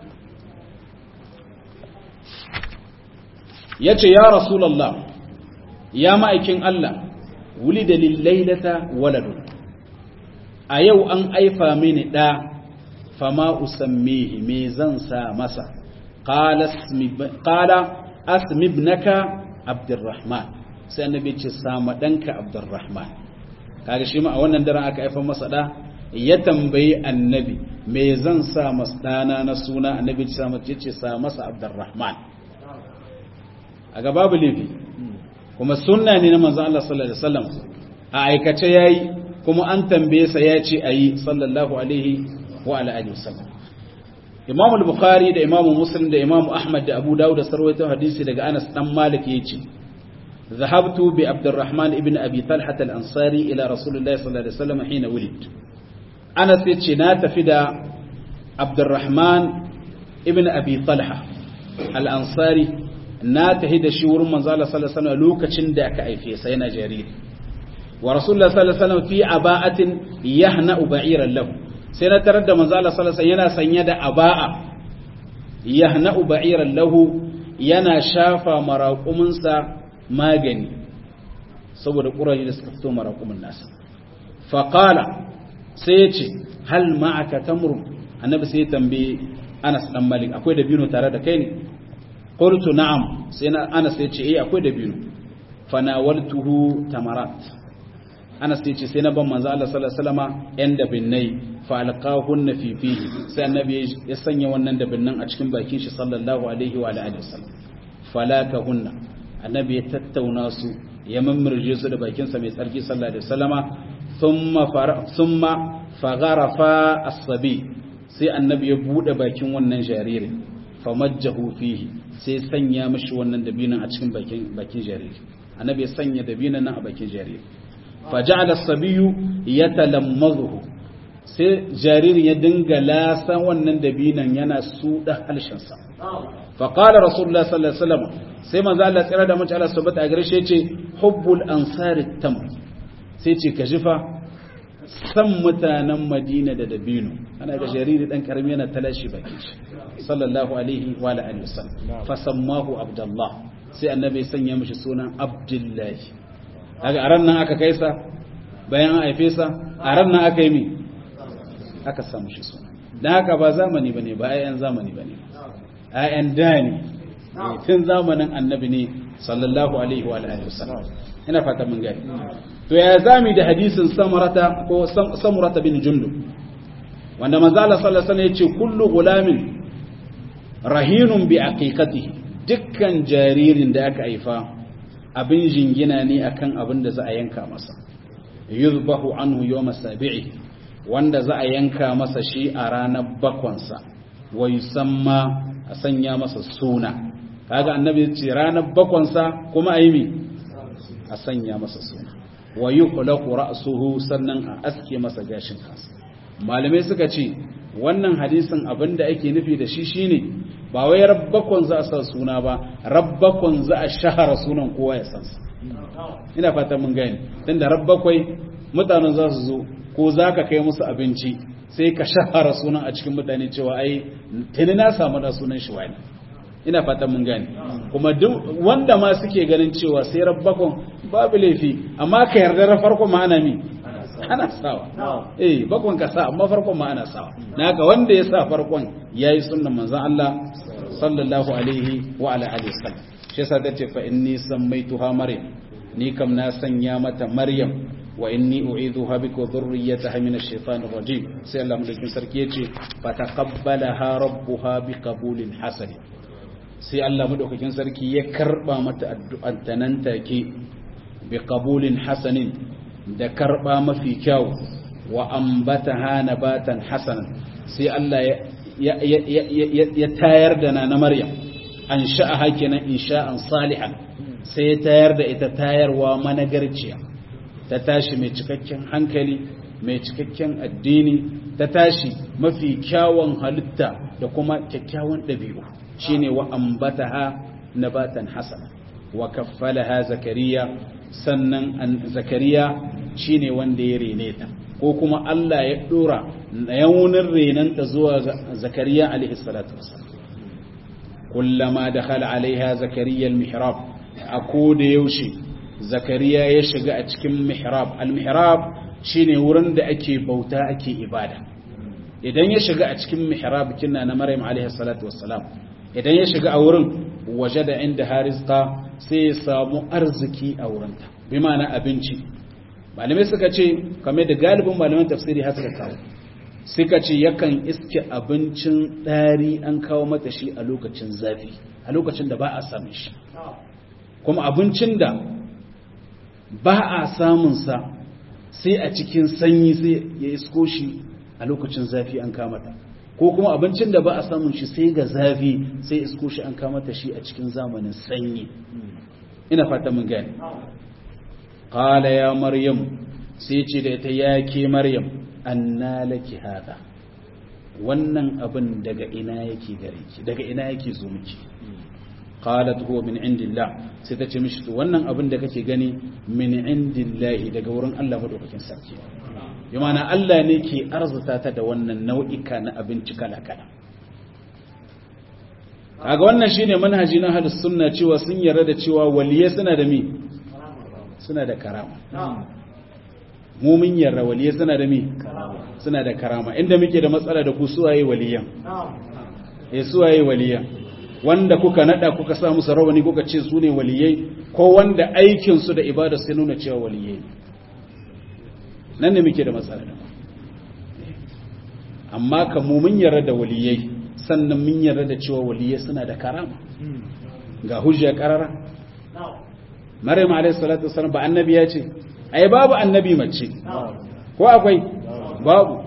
yace ya rasulullah ya ma'aikin Allah wulida lillailata waladun a yau an aifa mini da fama usammihi me zan sa masa qala asmi ibnaka abdurrahman sai annabi ce sama danka abdurrahman kaga shi ma a wannan daren aka aifa masa da ya tambayi annabi me zan sa masdana na suna annabi ya ce sa masa abdurrahman a ga babu laifi kuma sunna ne na manzon Allah sallallahu alaihi wasallam a aikace yayi kuma an tambaye sa ya ce ayi sallallahu alaihi wa ala alihi wasallam Imam al-Bukhari da Imam Muslim da Imam Ahmad da Abu Dawud da sarwaito hadisi daga Anas dan Malik yace ذهبت بعبد الرحمن ابن أبي طلحة الأنصاري إلى رسول الله صلى الله عليه وسلم حين ولد أنا سيتشنا تفدى عبد الرحمن ابن أبي طلحة الأنصاري ناتهد شور من صلى الله عليه وسلم لوكا شندك أي في سينا جرير ورسول الله صلى الله عليه وسلم في عباءة يهنأ بعيرا له سينا ترد من صلى الله عليه وسلم ينا سنيد عباء يهنأ بعيرا له yana shafa maraƙuminsa magani saboda ƙuraje da suka fito maraƙumin nasa faƙala sai ya ce hal ma'aka tamru annabi sai ya tambaye anas dan malik akwai dabino tare da kai ne qultu na'am sai na anas ya ce eh akwai dabino fanawaltuhu tamarat anas ya ce sai na ban manzo Allah sallallahu alaihi wasallama yan dabinnai fa alqahunna fi fihi sai annabi ya sanya wannan dabinnan a cikin bakin shi sallallahu alaihi wa alihi wasallam falakahunna annabi ya tattauna su ya mammirje su da bakinsa mai tsarki sallallahu alaihi wasallama thumma thumma fagharafa as-sabi sai annabi ya bude bakin wannan jaririn famajjahu fihi sai sanya mishi wannan dabinan a cikin bakin bakin jariri annabi ya sanya dabinan nan a bakin jariri faja'ala as-sabiyu yatalammazuhu sai jaririn ya dinga lasan wannan dabinan yana suda halshensa faƙalar rasulullah sallallahu alaihi wasallam sai manzo Allah tsira da mace Allah subhanahu a garshe ce hubbul ansari tam sai ce ka jifa san mutanen Madina da Dabino ana ga jariri dan karami yana talashi baki shi sallallahu alaihi wa alihi wasallam fa sammahu abdullah sai annabi ya sanya mishi sunan abdullahi kaga a ran nan aka kaisa bayan an haife sa a ran nan aka yi mi aka samu shi suna dan haka ba zamani bane ba ayyan zamani bane ayyan da ne tun zamanin annabi ne sallallahu alaihi wa alihi wasallam ina fata mun gani to ya zami da hadisin samurata ko samurata bin jundub wanda manzo Allah sallallahu alaihi wasallam yace kullu gulamin rahinun bi aqiqatihi dukkan jaririn da aka haifa abin jingina ne akan abin da za a yanka masa yuzbahu anhu yawm sabi'i wanda za a yanka masa shi a ranar bakwansa wa yusamma a sanya masa suna kaga annabi ya ce ranar bakwansa kuma a yi mi a sanya masa suna wa yi kulaku ra'asuhu sannan a aske masa gashin kansa malamai suka ce wannan hadisin abinda ake nufi da shi shine ba wai rabbakon za a sa suna ba rabbakon za a shahara sunan kowa ya san sa ina fatan mun gani dan da rabbakwai mutanen za su zo ko za ka kai musu abinci sai ka shahara sunan a cikin mutane cewa ai tuni na samu da sunan shi wani ina fatan mun gane kuma duk wanda ma suke ganin cewa sai rabbakon babu laifi amma ka yarda da farko ma ana mi ana sawa eh bakon ka sa amma farkon ma ana sawa naka wanda ya sa farkon yayi sunnan manzon Allah sallallahu alaihi wa ala alihi wasallam shi yasa tace fa inni sammaituha maryam ni kam na sanya mata maryam wa inni u'idhuha bika wa dhurriyyataha min ash-shaytanir rajim sai Allah mulkin sarki yace fa taqabbalaha rabbuha biqabulin hasan sai Allah madaukakin sarki ya karba mata addu'an ta nan take biqabulin hasanin da karba mafi kyau wa ambataha nabatan hasanan sai Allah ya tayar da na Maryam an sha'aha kenan insha'an salihan sai ya tayar da ita tayarwa managarciya ta tashi mai cikakken hankali mai cikakken addini ta tashi mafi kyawun halitta da kuma kyakkyawan ɗabi'u shine wa ambataha nabatan hasana wa kaffalaha zakariya sannan zakariya shine wanda ya rene ta ko kuma Allah ya dora yawunin renanta zuwa zakariya alaihi salatu wassalam kullama dakhala alaiha zakariya al-mihrab a koda yaushe zakariya ya shiga a cikin mihrab al-mihrab shine wurin da ake bauta ake ibada idan ya shiga a cikin mihrab kinna na maryam alaihi salatu wassalam idan ya shiga a wurin waje da inda harizqa sai ya samu arziki a wurinta bi ma'ana abinci malamai suka ce kamar da galibin malaman tafsiri har suka kawo suka ce yakan iske abincin ɗari an kawo mata shi a lokacin zafi a lokacin da ba a samun shi kuma abincin da ba a samunsa sai a cikin sanyi sai ya isko shi a lokacin zafi an kamata ko kuma abincin da ba a samun shi sai ga zafi sai isko shi an kamata shi a cikin zamanin sanyi ina fata mun gani qala ya maryam sai ce da ita ya ke maryam anna laki hada wannan abin daga ina yake gare ki daga ina yake zo miki qalat huwa min indillah sai ta ce mishi to wannan abin da kake gani min indillah daga wurin Allah madaukakin sarki bi ma'ana Allah ne ke arzuta ta da wannan nau'ika na abinci kala kala kaga wannan shine manhaji na ahlus sunna cewa sun yarda da cewa waliyai suna da mi suna da karama mu mun yarda waliyai suna da mi suna da karama inda muke da matsala da ku suwaye waliyan eh suwaye waliyan wanda kuka nada kuka sa musu rawani kuka ce su ne waliyai ko wanda aikin su da ibada sai nuna cewa waliyai nan ne muke da matsala da amma kan mu mun yarda da waliyai sannan mun yarda da cewa waliyai suna da karama ga hujja karara Maryam alayhi salatu wasallam ba annabi ya ce ai babu annabi mace ko akwai babu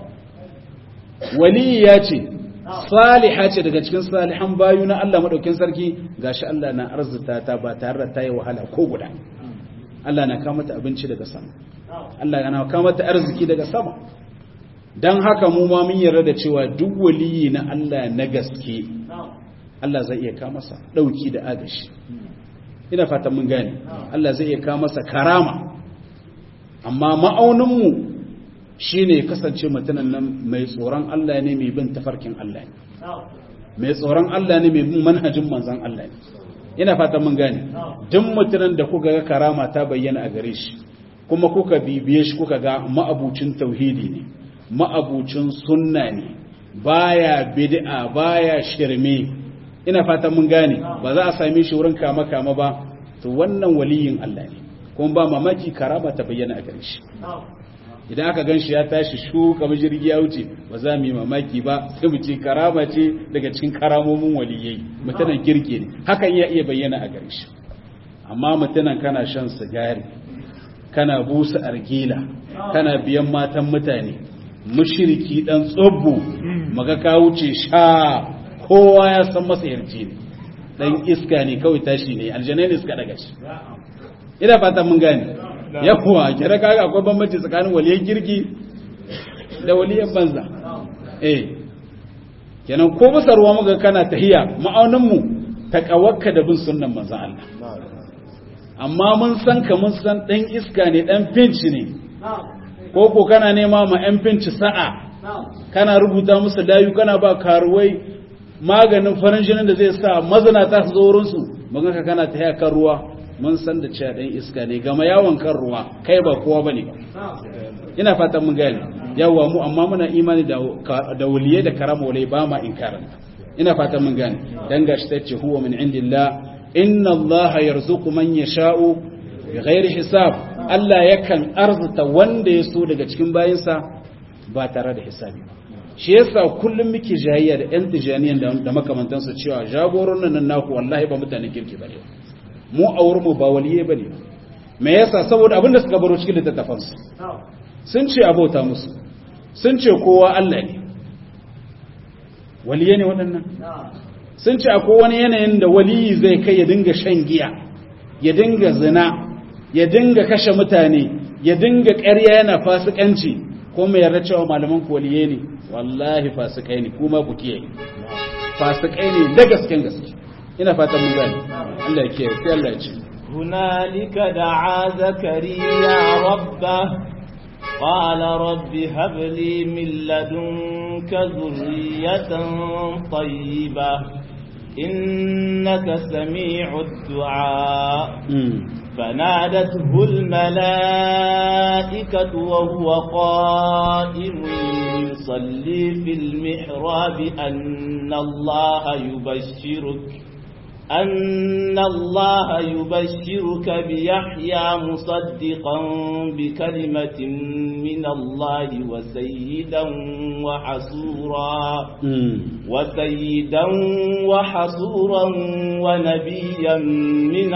wali ya ce saliha ce daga cikin salihan bayu na Allah madaukin sarki gashi Allah na arzuta ta ba tare da ta yi wahala ko guda Allah na kawo mata abinci daga sama Allah na kawo mata arziki daga sama dan haka mu ma mun yarda da cewa duk waliyi na Allah na gaske Allah zai iya kawo masa dauki da agashi ina fatan mun gane Allah zai iya kawo masa karama amma ma'auninmu shi ne kasance mutumin nan mai tsoron Allah ne mai bin tafarkin Allah ne mai tsoron Allah ne mai bin manhajin manzan Allah ne ina fatan mun gane duk mutumin da kuka ga karama ta bayyana a gare shi kuma kuka bibiye shi kuka ga ma'abucin tauhidi ne ma'abucin sunna ne baya bid'a baya shirme ina fatan mun gane ba za a same shi wurin kama kama ba to wannan waliyin Allah ne kuma ba mamaki karama ta bayyana a gare shi idan aka gan shi ya tashi shu kamar jirgi ya wuce ba za mu yi mamaki ba sai mu ce karama ce daga cikin karamomin waliyai mutanen kirki ne hakan ya iya bayyana a gare shi amma mutanen kana shan sigari kana busa argila kana biyan matan mutane mushriki dan tsobbo maga ka wuce sha kowa ya san masa yarci ne dan iska ne kawai tashi ne aljanai ne suka daga shi ina fatan mun gane yawa kira kaga akwai bambanci tsakanin waliyan kirki da waliyan banza eh kenan ko bisa ruwa muga kana tahiya ma'aunin mu takawakka da bin sunnan manzon Allah amma mun san ka mun san dan iska ne dan finci ne ko ko kana nema ma yan finci sa'a kana rubuta musu layu kana ba karuwai maganin farin jinin da zai sa mazanata su zo wurin su muga ka kana tahiya kan ruwa mun san da cewa ɗan iska ne gama yawon kan ruwa kai ba kowa ba ne ina fatan mun gane yawa mu amma muna imani da waliyai da karama walai ba ma inkarin ina fatan mun gane dan gashi ta ce huwa min indillah inna Allah yarzuqu man yasha'u bighairi hisab Allah yakan arzuta wanda ya so daga cikin bayinsa ba tare da hisabi ba shi yasa kullum muke jayayya da yan tijaniyan da makamantansu cewa jagoron nan naku wallahi ba mutanen kirki ba ne mu a mu ba waliye ba ne me yasa saboda abin da suka baro cikin littattafansu sun ce abota musu sun ce kowa Allah ne waliye ne waɗannan sun ce akwai wani yanayin da waliyi zai kai ya dinga shan giya ya dinga zina ya dinga kashe mutane ya dinga ƙarya yana fasikanci ko mai yarda cewa malaman ku waliye ne wallahi fasikai ne kuma ku kiyaye fasikai ne da gasken gaske ina fatan mun gani Allah ya kiyaye sai Allah ya ce hunalika da'a zakariya rabba qala rabbi hab li min ladunka zurriyatan tayyiba innaka sami'ud du'a فنادته الملائكة وهو قائم يصلي في المحراب أن الله يبشرك أن الله يبشرك بيحيى مصدقا بكلمة من الله وسيدا وحسورا وسيدا وحسورا ونبيا من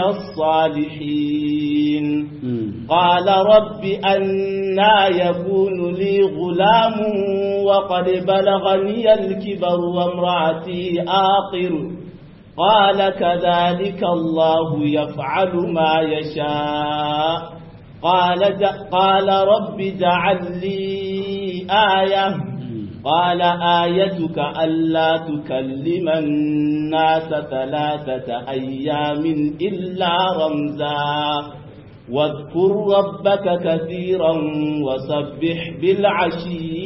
الصالحين قال رب أنا يكون لي غلام وقد بلغني الكبر وامرأتي آقر قال كذلك الله يفعل ما يشاء قال قال رب اجعل لي آية قال آيتك ألا تكلم الناس ثلاثة أيام إلا رمزا واذكر ربك كثيرا وسبح بالعشي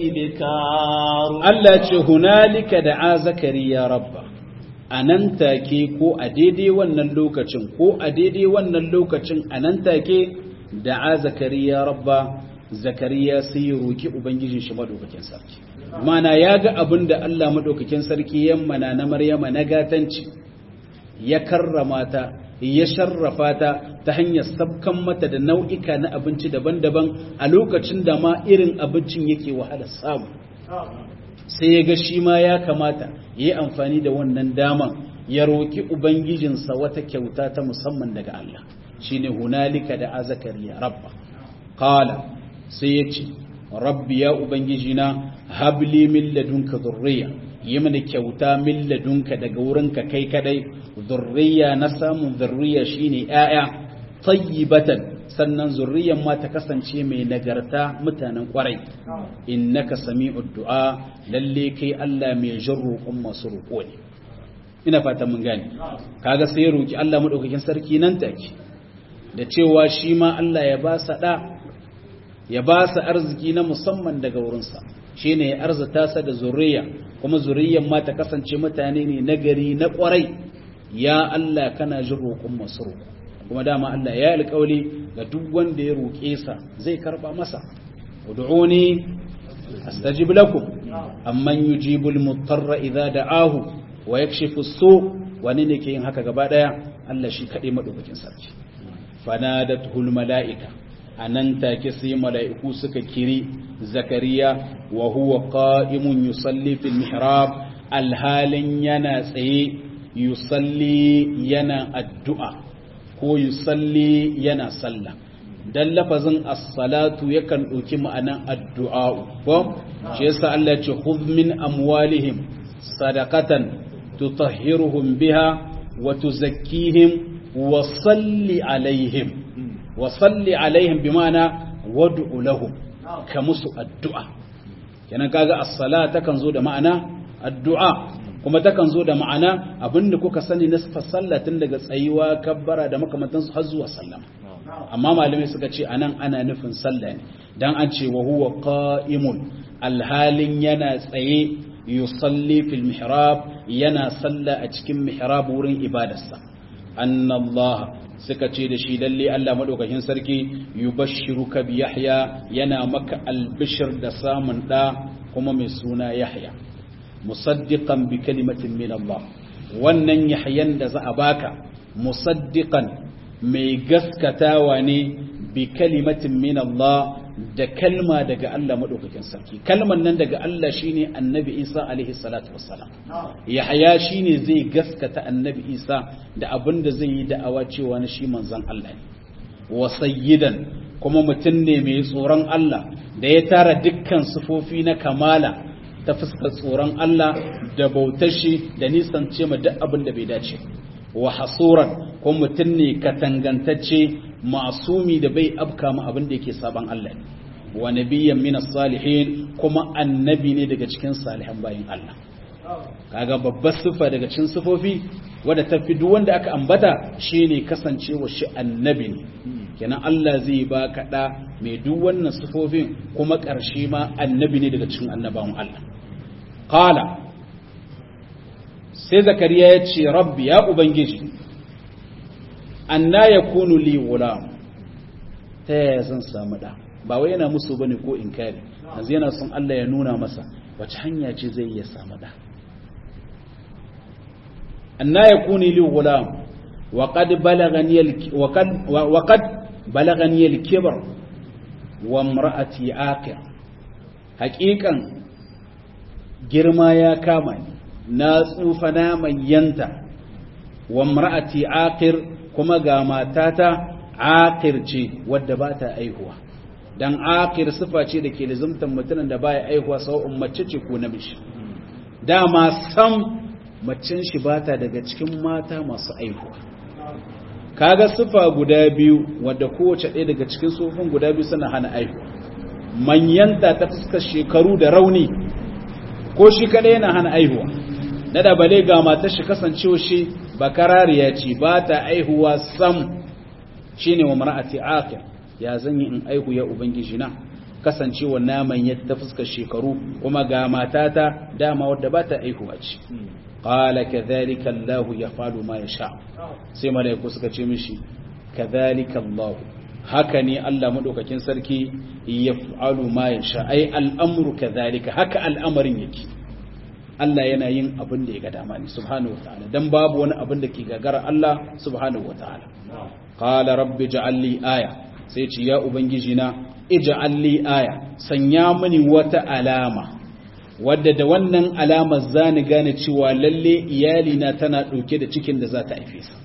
والإبكار Allah هنالك دعا زكريا ربه a nan take ko a daidai wannan lokacin ko a daidai wannan lokacin a nan take da a zakariya rabba zakariya sai ya roki ubangijin shi madaukakin sarki mana ya ga abin da Allah madaukakin sarki ya mana na maryama na gatanci ya karrama ta ya sharrafa ta ta hanyar sabkan mata da nau'ika na abinci daban-daban a lokacin da ma irin abincin yake wahala samu sai ya ga shi ma ya kamata ya yi amfani da wannan daman ya roƙi ubangijinsa wata kyauta ta musamman daga Allah shi ne hunalika da azakariya rabba kala sai ya ce rabbi ya ubangijina habli min ladunka zurriya yi mana kyauta min ladunka daga wurinka kai kadai zurriya na samun zurriya shine 'ya'ya tayyibatan sannan zurriyan ma ta kasance mai nagarta mutanen kwarai innaka sami'ud du'a lalle kai Allah mai jin roƙon masu roƙo ne ina fata mun gane kaga sai roki Allah madaukakin sarki nan take da cewa shi ma Allah ya ba sa da ya ba sa arziki na musamman daga wurinsa shine ya arzuta sa da zurriya kuma zurriyan ma ta kasance mutane ne nagari na kwarai ya Allah kana jin roƙon masu roƙo kuma dama Allah ya alƙawli ga duk wanda ya roƙe sa zai karba masa ud'uni astajib lakum amman yujibul mutarra idza da'ahu wa yakshifu as-su wani ne ke yin haka gaba daya Allah shi kade madaukakin sarki fanadatul malaika anan take sai mala'iku suka kiri zakariya wa huwa qa'imun yusalli fil mihrab alhalin yana tsaye yusalli yana addu'a ko yusalli yana sallah dan lafazin as-salatu yakan dauki ma'anan addu'a ko shi yasa Allah ya ce khudh min amwalihim sadaqatan tutahhiruhum biha wa tuzakkihim wa salli alaihim wa salli alaihim bima'ana wad'u lahum ka musu addu'a kenan kaga as-sala takan zo da ma'ana addu'a kuma takan zo da ma'ana abinda kuka sani na sallah tun daga tsayuwa kabbara da makamantansu har zuwa sallama amma malamai suka ce anan ana nufin sallah ne dan an ce wa huwa qa'imun alhalin yana tsaye yusalli fil mihrab yana sallah a cikin mihrab wurin ibadarsa annallah suka ce da shi lalle Allah madaukakin sarki yubashshiruka bi yahya yana maka albishir da samun da kuma mai suna yahya musaddiqan bi kalimatin min Allah wannan yahyan da za a baka musaddiqan mai gaskatawa ne bi kalimatin min Allah da kalma daga Allah madaukakin sarki kalman nan daga Allah shine annabi Isa alaihi salatu wassalam Yahya shine zai gaskata annabi Isa da abin da zai yi da'awa cewa na shi manzon Allah ne wa sayyidan kuma mutum ne mai tsoron Allah da ya tara dukkan sufofi na kamala ta fuskar tsoron Allah da bautar shi da nisan ce ma duk abin da bai dace wa hasuran ko mutum ne katangantacce masumi da bai afka ma abin da yake saban Allah ne wa nabiyyan min salihin kuma annabi ne daga cikin salihan bayin Allah kaga babbar sifa daga cikin sifofi wadda ta fi duk wanda aka ambata shine kasancewa shi annabi ne kenan Allah zai ba ka da mai duk wannan sifofin kuma ƙarshe ma annabi ne daga cikin annabawan Allah qala sai zakariya ya ce rabbi ya ubangiji anna yakunu li gulam ta yaya zan samu da ba wai yana musu bane ko inkari yanzu yana son Allah ya nuna masa wace hanya ce zai iya samu da anna yakuni li ghulam wa qad balagani wa qad wa qad balagani al-kibr wa imra'ati aqir haqiqan girma ya kama ni na tsufa na manyanta wa imra'ati aqir kuma ga matata aqir ce wadda ba ta aihuwa dan aqir sifa ce da ke lizumtan mutumin da baya aihuwa sawa'un mace ce ko namiji dama sam macen shi bata daga cikin mata masu aihuwa kaga sifa guda biyu wadda kowace ɗaya daga cikin sufin guda biyu suna hana aihuwa manyanta ta fuskar shekaru da rauni ko shi kadai yana hana aihuwa na da bale ga matar shi kasancewa shi bakarariya ce ba ta aihuwa sam shine wa mar'ati aqil ya zanyi in aihu ya ubangiji na kasancewa naman ya ta fuskar shekaru kuma ga matata dama wadda ba ta aihuwa ce qala kadhalika Allah yaf'alu ma yasha sai malaiku suka ce mishi kadhalika Allah haka ne Allah madaukakin sarki yaf'alu ma yasha ai al'amru kadhalika haka al'amarin yake Allah yana yin abin da ya ga dama ne subhanahu wataala dan babu wani abin da ke gagara Allah subhanahu wataala qala rabbi ja'al li aya sai ce ya ubangiji na ij'al li aya sanya mini wata alama wadda da wannan alamar zani gane cewa lalle iyali na tana dauke da cikin da za ta haife sa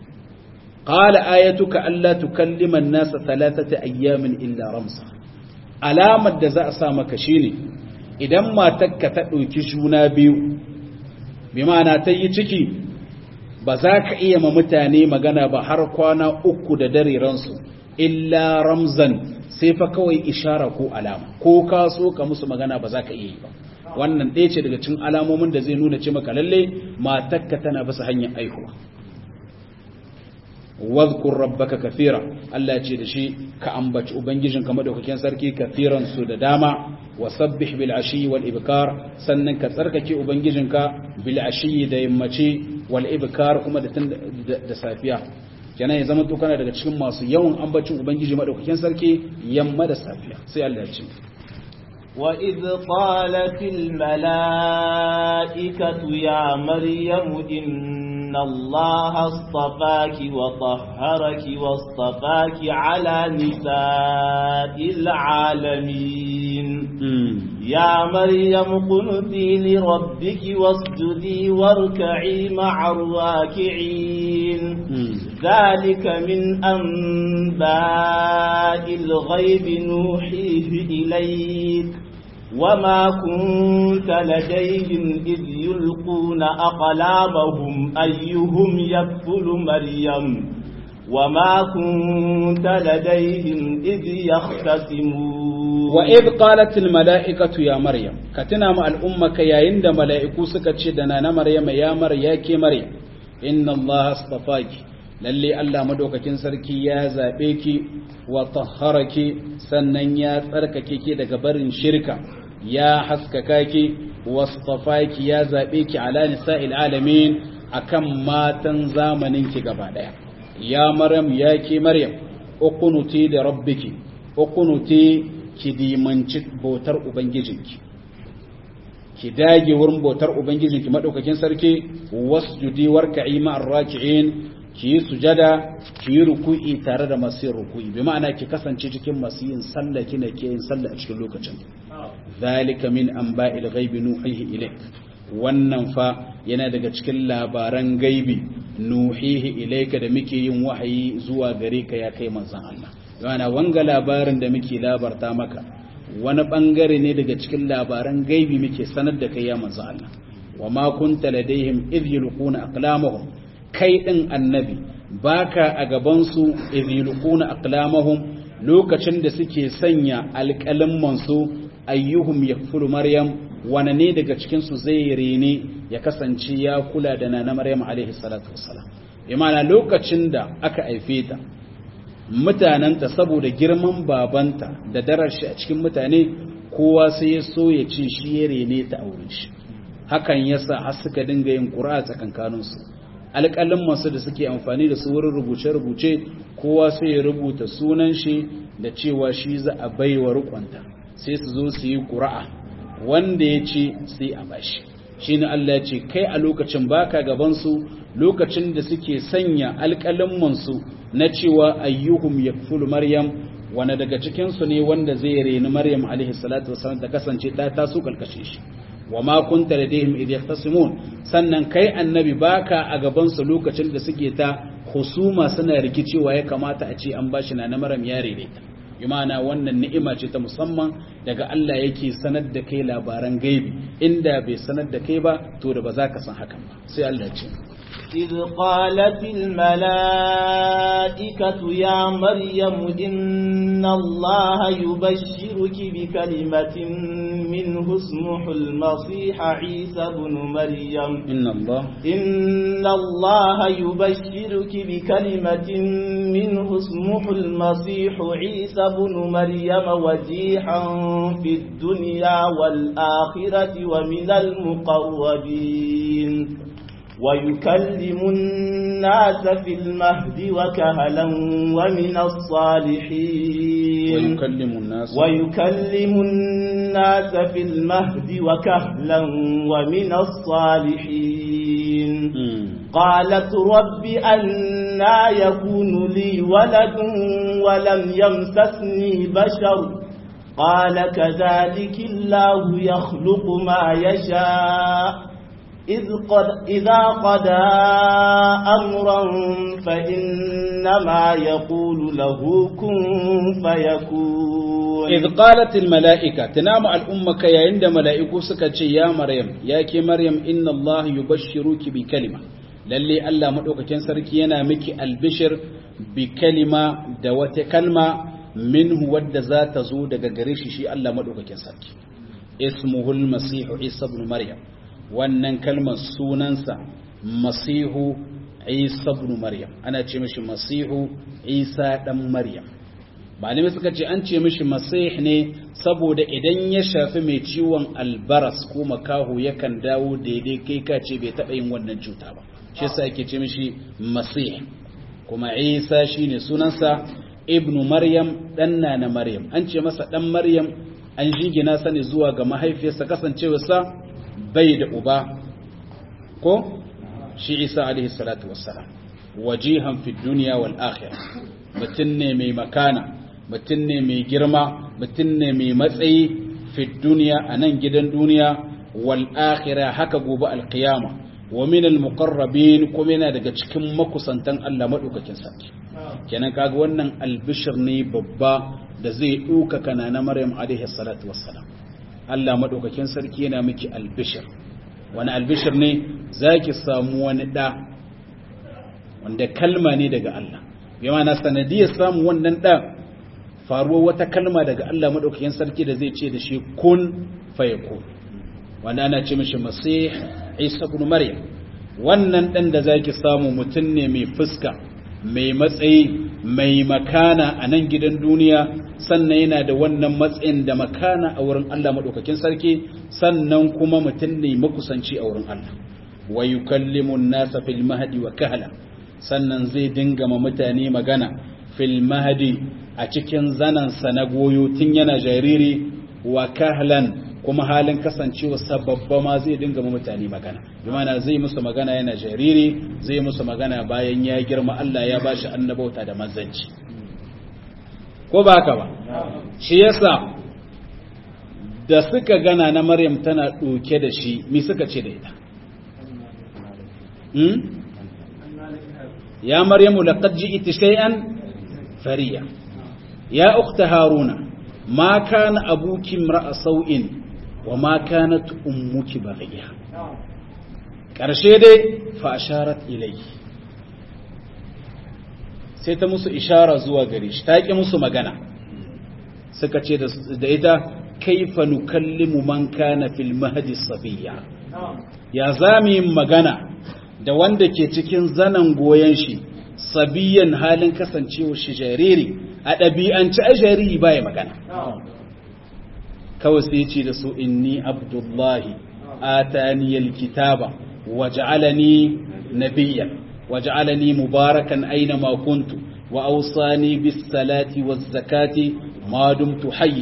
qala ayatuka alla tukallima an-nasa thalathata ayyamin illa ramsa alamar da za a sa maka shine idan matarka ta ɗauki juna biyu bi ma'ana ta yi ciki ba za ka iya ma mutane magana ba har kwana uku da dare ransu illa ramzan sai fa kawai ishara ko alama ko ka so ka musu magana ba za ka iya yi ba wannan ɗaya ce daga cikin alamomin da zai nuna ce maka lalle matarka tana bisa hanyar aihuwa wadhkur rabbaka kathira Allah ya ce da shi ka ambaci ubangijin ka madaukakin sarki kathiran su da dama wasabbih bil ashi wal ibkar sannan ka tsarkake ubangijin ka bil ashi da yammaci wal ibkar kuma da da safiya kenan ya zama to kana daga cikin masu yawan ambacin ubangiji madaukakin sarki yamma da safiya sai Allah ya ce وإذ قالت الملائكة يا مريم إن الله اصطفاك وطهرك واصطفاك على نساء العالمين يا مريم قنتي لربك واسجدي واركعي مع الراكعين ذلك من أنباء الغيب نوحيه إليك وما كنت لديهم إذ يلقون أقلامهم أيهم يكفل مريم وما كنت لديهم إذ يختصمون وإذ قالت الملائكة يا مريم كتنا مع الأمة يا عند ملائكو سكتشدنا مريم يا مريم يا مريم إن الله اصطفاك lalle Allah madaukakin sarki ya zaɓe ki wa tahharaki sannan ya tsarkake ki daga barin shirka ya haskaka ki wastafaki ya zaɓe ki ala nisa'il alamin akan matan zamanin ki gaba daya ya maryam ya ki maryam uqunuti da rabbiki uqunuti ki dimanci bautar ubangijinki ki dage wurin bautar ubangijinki madaukakin sarki wasjudi warka'i ma'ar raki'in ki yi sujada ki yi ruku'i tare da masu yin ruku'i bi ma'ana ki kasance cikin masu yin sallah kina ke yin sallah a cikin lokacin zalika min anba'il ghaibi nuhihi ilayk wannan fa yana daga cikin labaran gaibi nuhihi ilayka da muke yin wahayi zuwa gare ka ya kai manzon Allah yana wanga labarin da muke labarta maka wani bangare ne daga cikin labaran gaibi muke sanar da kai ya manzon Allah wa ma kunta ladaihim idh yulquna aqlamahum kai ɗin annabi baka a gabansu izilukuna aqlamahum lokacin da suke sanya alƙalimmansu ayyuhum yakfulu maryam wane ne daga cikin su zai rene ya kasance ya kula da nana maryam alaihi salatu wassalam imana lokacin da aka haife ta mutananta saboda girman babanta da darar shi a cikin mutane kowa sai ya so ya ce shi ya rene ta aure shi hakan yasa har suka dinga yin ƙura tsakankaninsu alƙalin masu da suke amfani da su wurin rubuce-rubuce kowa sai ya rubuta sunan shi da cewa shi za a baiwa rukunta sai su zo su yi ƙura'a wanda ya ce sai a bashi shi ne Allah ya ce kai a lokacin baka gabansu lokacin da suke sanya alƙalinmansu na cewa ayyuhum yakfulu maryam wani daga cikinsu ne wanda zai reni maryam alaihi salatu wasallam ta kasance ta taso kalkashe shi wa ma kunta ladayhim idh yahtasimun sannan kai annabi baka a gaban su lokacin da suke ta husuma suna rikicewa ya kamata a ce an bashi na maryam ya rene ta imana wannan ni'ima ce ta musamman daga Allah yake sanar da kai labaran gaibi inda bai sanar da kai ba to da ba za ka san hakan ba sai Allah ya ce إذ قالت الملائكة يا مريم إن الله يبشرك بكلمة منه اسمه المصيح عيسى بن مريم إن الله إن الله يبشرك بكلمة منه اسمه المصيح عيسى بن مريم وجيحا في الدنيا والآخرة ومن المقربين ويكلم الناس في المهد وكهلا ومن الصالحين ويكلم الناس ويكلم الناس في المهد وكهلا ومن الصالحين مم. قالت رب أنا يكون لي ولد ولم يمسسني بشر قال كذلك الله يخلق ما يشاء إذ قد إذا قضى أمرا فإنما يقول له كن فيكون إذ قالت الملائكة تنام الأمة كي عند ملائكو سكتش يا مريم يا كي مريم إن الله يبشرك بكلمة للي ألا مدوك كان سركينا مكي البشر بكلمة دوات كلمة منه ود ذات زود غريش شي ألا مدوك كان سركي اسمه المسيح عيسى بن مريم wannan kalmar sunansa masihu isa ibn maryam ana ce mishi masihu isa dan maryam malamai suka ce an ce mishi masih ne saboda idan ya shafi mai ciwon albaras ko makaho yakan dawo daidai kai ka ce bai taɓa yin wannan cuta ba shi yasa ake ce mishi masih kuma isa shine sunansa ibn maryam dan na maryam an ce masa dan maryam an jingina sani zuwa ga mahaifiyarsa kasancewarsa bai da uba ko shi isa alaihi salatu wassalam wajihan fi duniya wal akhirah mutum ne mai makana mutum ne mai girma mutum ne mai matsayi fi duniya a nan gidan duniya wal akhirah haka gobe alqiyama wa min al muqarrabin kuma yana daga cikin makusantan Allah madaukakin sarki kenan kaga wannan albishir ne babba da zai duka kana na Maryam alaihi salatu wassalam Allah maɗaukakin sarki yana miki albishir wani albishir ne za ki samu wani ɗa wanda kalma ne daga Allah bai mana sanadiyar samun wannan ɗa faruwar wata kalma daga Allah maɗaukakin sarki da zai ce da shi kun fayakun wanda ana ce mishi masih isa ibn maryam wannan ɗan da za ki samu mutum ne mai fuska mai matsayi mai makana a nan gidan duniya sannan yana da wannan matsayin da makana a wurin Allah maɗaukakin sarki sannan kuma mutum ne makusanci a wurin Allah wa yukallimu nasa fil mahdi wa kahla sannan zai dinga ma mutane magana fil mahdi a cikin zanansa na goyo tun yana jariri wa kahlan kuma halin kasancewa sababba ma zai dinga ma mutane magana bimana zai musu magana yana jariri zai musu magana bayan ya girma Allah ya bashi annabauta da manzanci ko ba haka ba shi yasa da suka gana na Maryam tana ɗauke da shi mi suka ce da ita ya maryamu laqad ji'ti shay'an fariya ya ukhta haruna ma kana abuki imra'a sau'in wa ma kanat ummuki baghiya karshe dai fa asharat ilayhi sai ta musu ishara zuwa gare shi ta ki musu magana suka ce da ita kaifa nukallimu man kana fil mahdi sabiya ya zami magana da wanda ke cikin zanan goyen shi sabiyan halin kasancewa shi jariri a ɗabi'anci a jariri baya magana kawai sai ce da su inni abdullahi ataniyal kitaba waj'alani nabiyyan waj'alani mubarakan aina ma kuntu wa awsani bis salati waz zakati ma dumtu hayya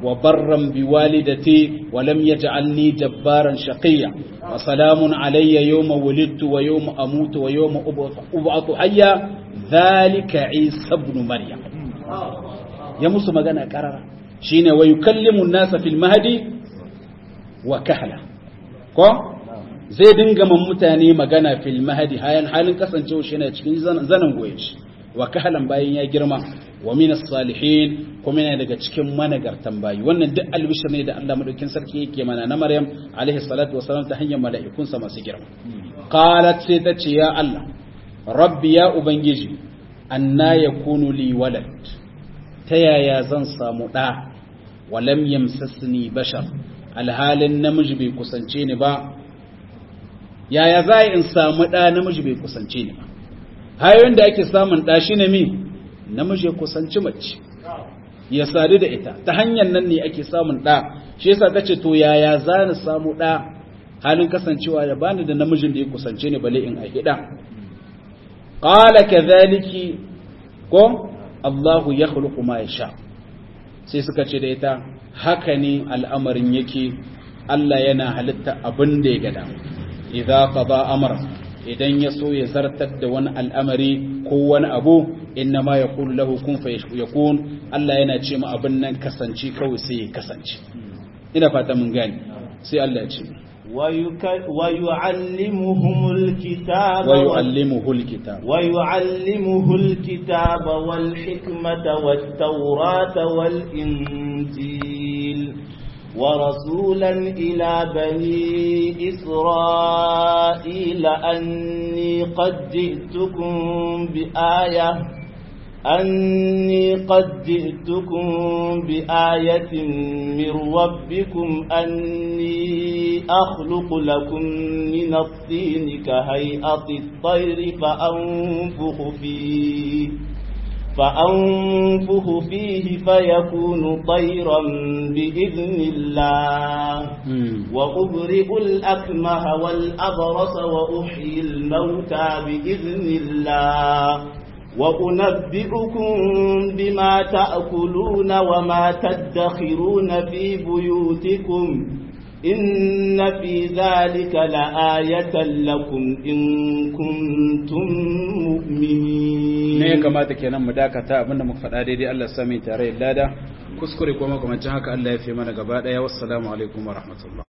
وبرا بوالدتي ولم يجعلني جبارا شقيا وسلام علي يوم ولدت ويوم أموت ويوم أبعث حيا ذلك عيسى ابن مريم يا موسى مغانا قرر شين ويكلم الناس في المهدي وكهلا ko zai dinga man mutane magana fil mahadi hayan halin kasancewa shi ne cikin zanen goyen shi wa kahalan bayan ya girma wa minas salihin kuma yana daga cikin managartan bayi wannan duk albishir ne da Allah madaukin sarki yake mana na Maryam alaihi salatu wasalam ta hanyar mala'ikunsa masu girma qalat sai ta ce ya Allah rabbi ya ubangiji anna yakunu li walad ta yaya zan samu da walam yamsasni bashar alhalin namiji bai kusance ni ba yaya za in samu da namiji bai kusance ni ba hayoyin da ake samun ɗa shi ne mi namiji ya kusanci mace ya sadu da ita ta hanyar nan ne ake samun ɗa shi yasa ta ce to yaya za ni samu ɗa halin kasancewa da bani da namijin da ya kusance ni bale in aihi ɗa qala kadhaliki ko Allahu yakhluqu ma yasha sai suka ce da ita haka ne al'amarin yake Allah yana halitta abin da ya gada idza qada amra idan ya so ya zartar da wani al'amari ko wani abu inna ma ya kulu lahu kun fa yakun Allah yana ce ma abin nan kasance kawai sai ya kasance ina fata mun gani sai Allah ya ce ويعلمهم الكتاب ويعلمه الكتاب ويعلمه الكتاب والحكمة والتوراة والإنجيل ورسولا إلى بني إسرائيل أني قد جئتكم بآية أني قد جئتكم بآية من ربكم أني أخلق لكم من الطين كهيئة الطير فأنفخ فيه فأنفخ فيه فيكون طيرا بإذن الله وأبرئ الأكمه والأبرص وأحيي الموتى بإذن الله وأنبئكم بما تأكلون وما تدخرون في بيوتكم إن في ذلك لآية لكم إن كنتم مؤمنين ne ya kamata kenan mu dakata abinda muka faɗa daidai Allah sami tare lada kuskure kuma kuma haka Allah ya fi mana gaba ɗaya wassalamu alaikum wa rahmatullah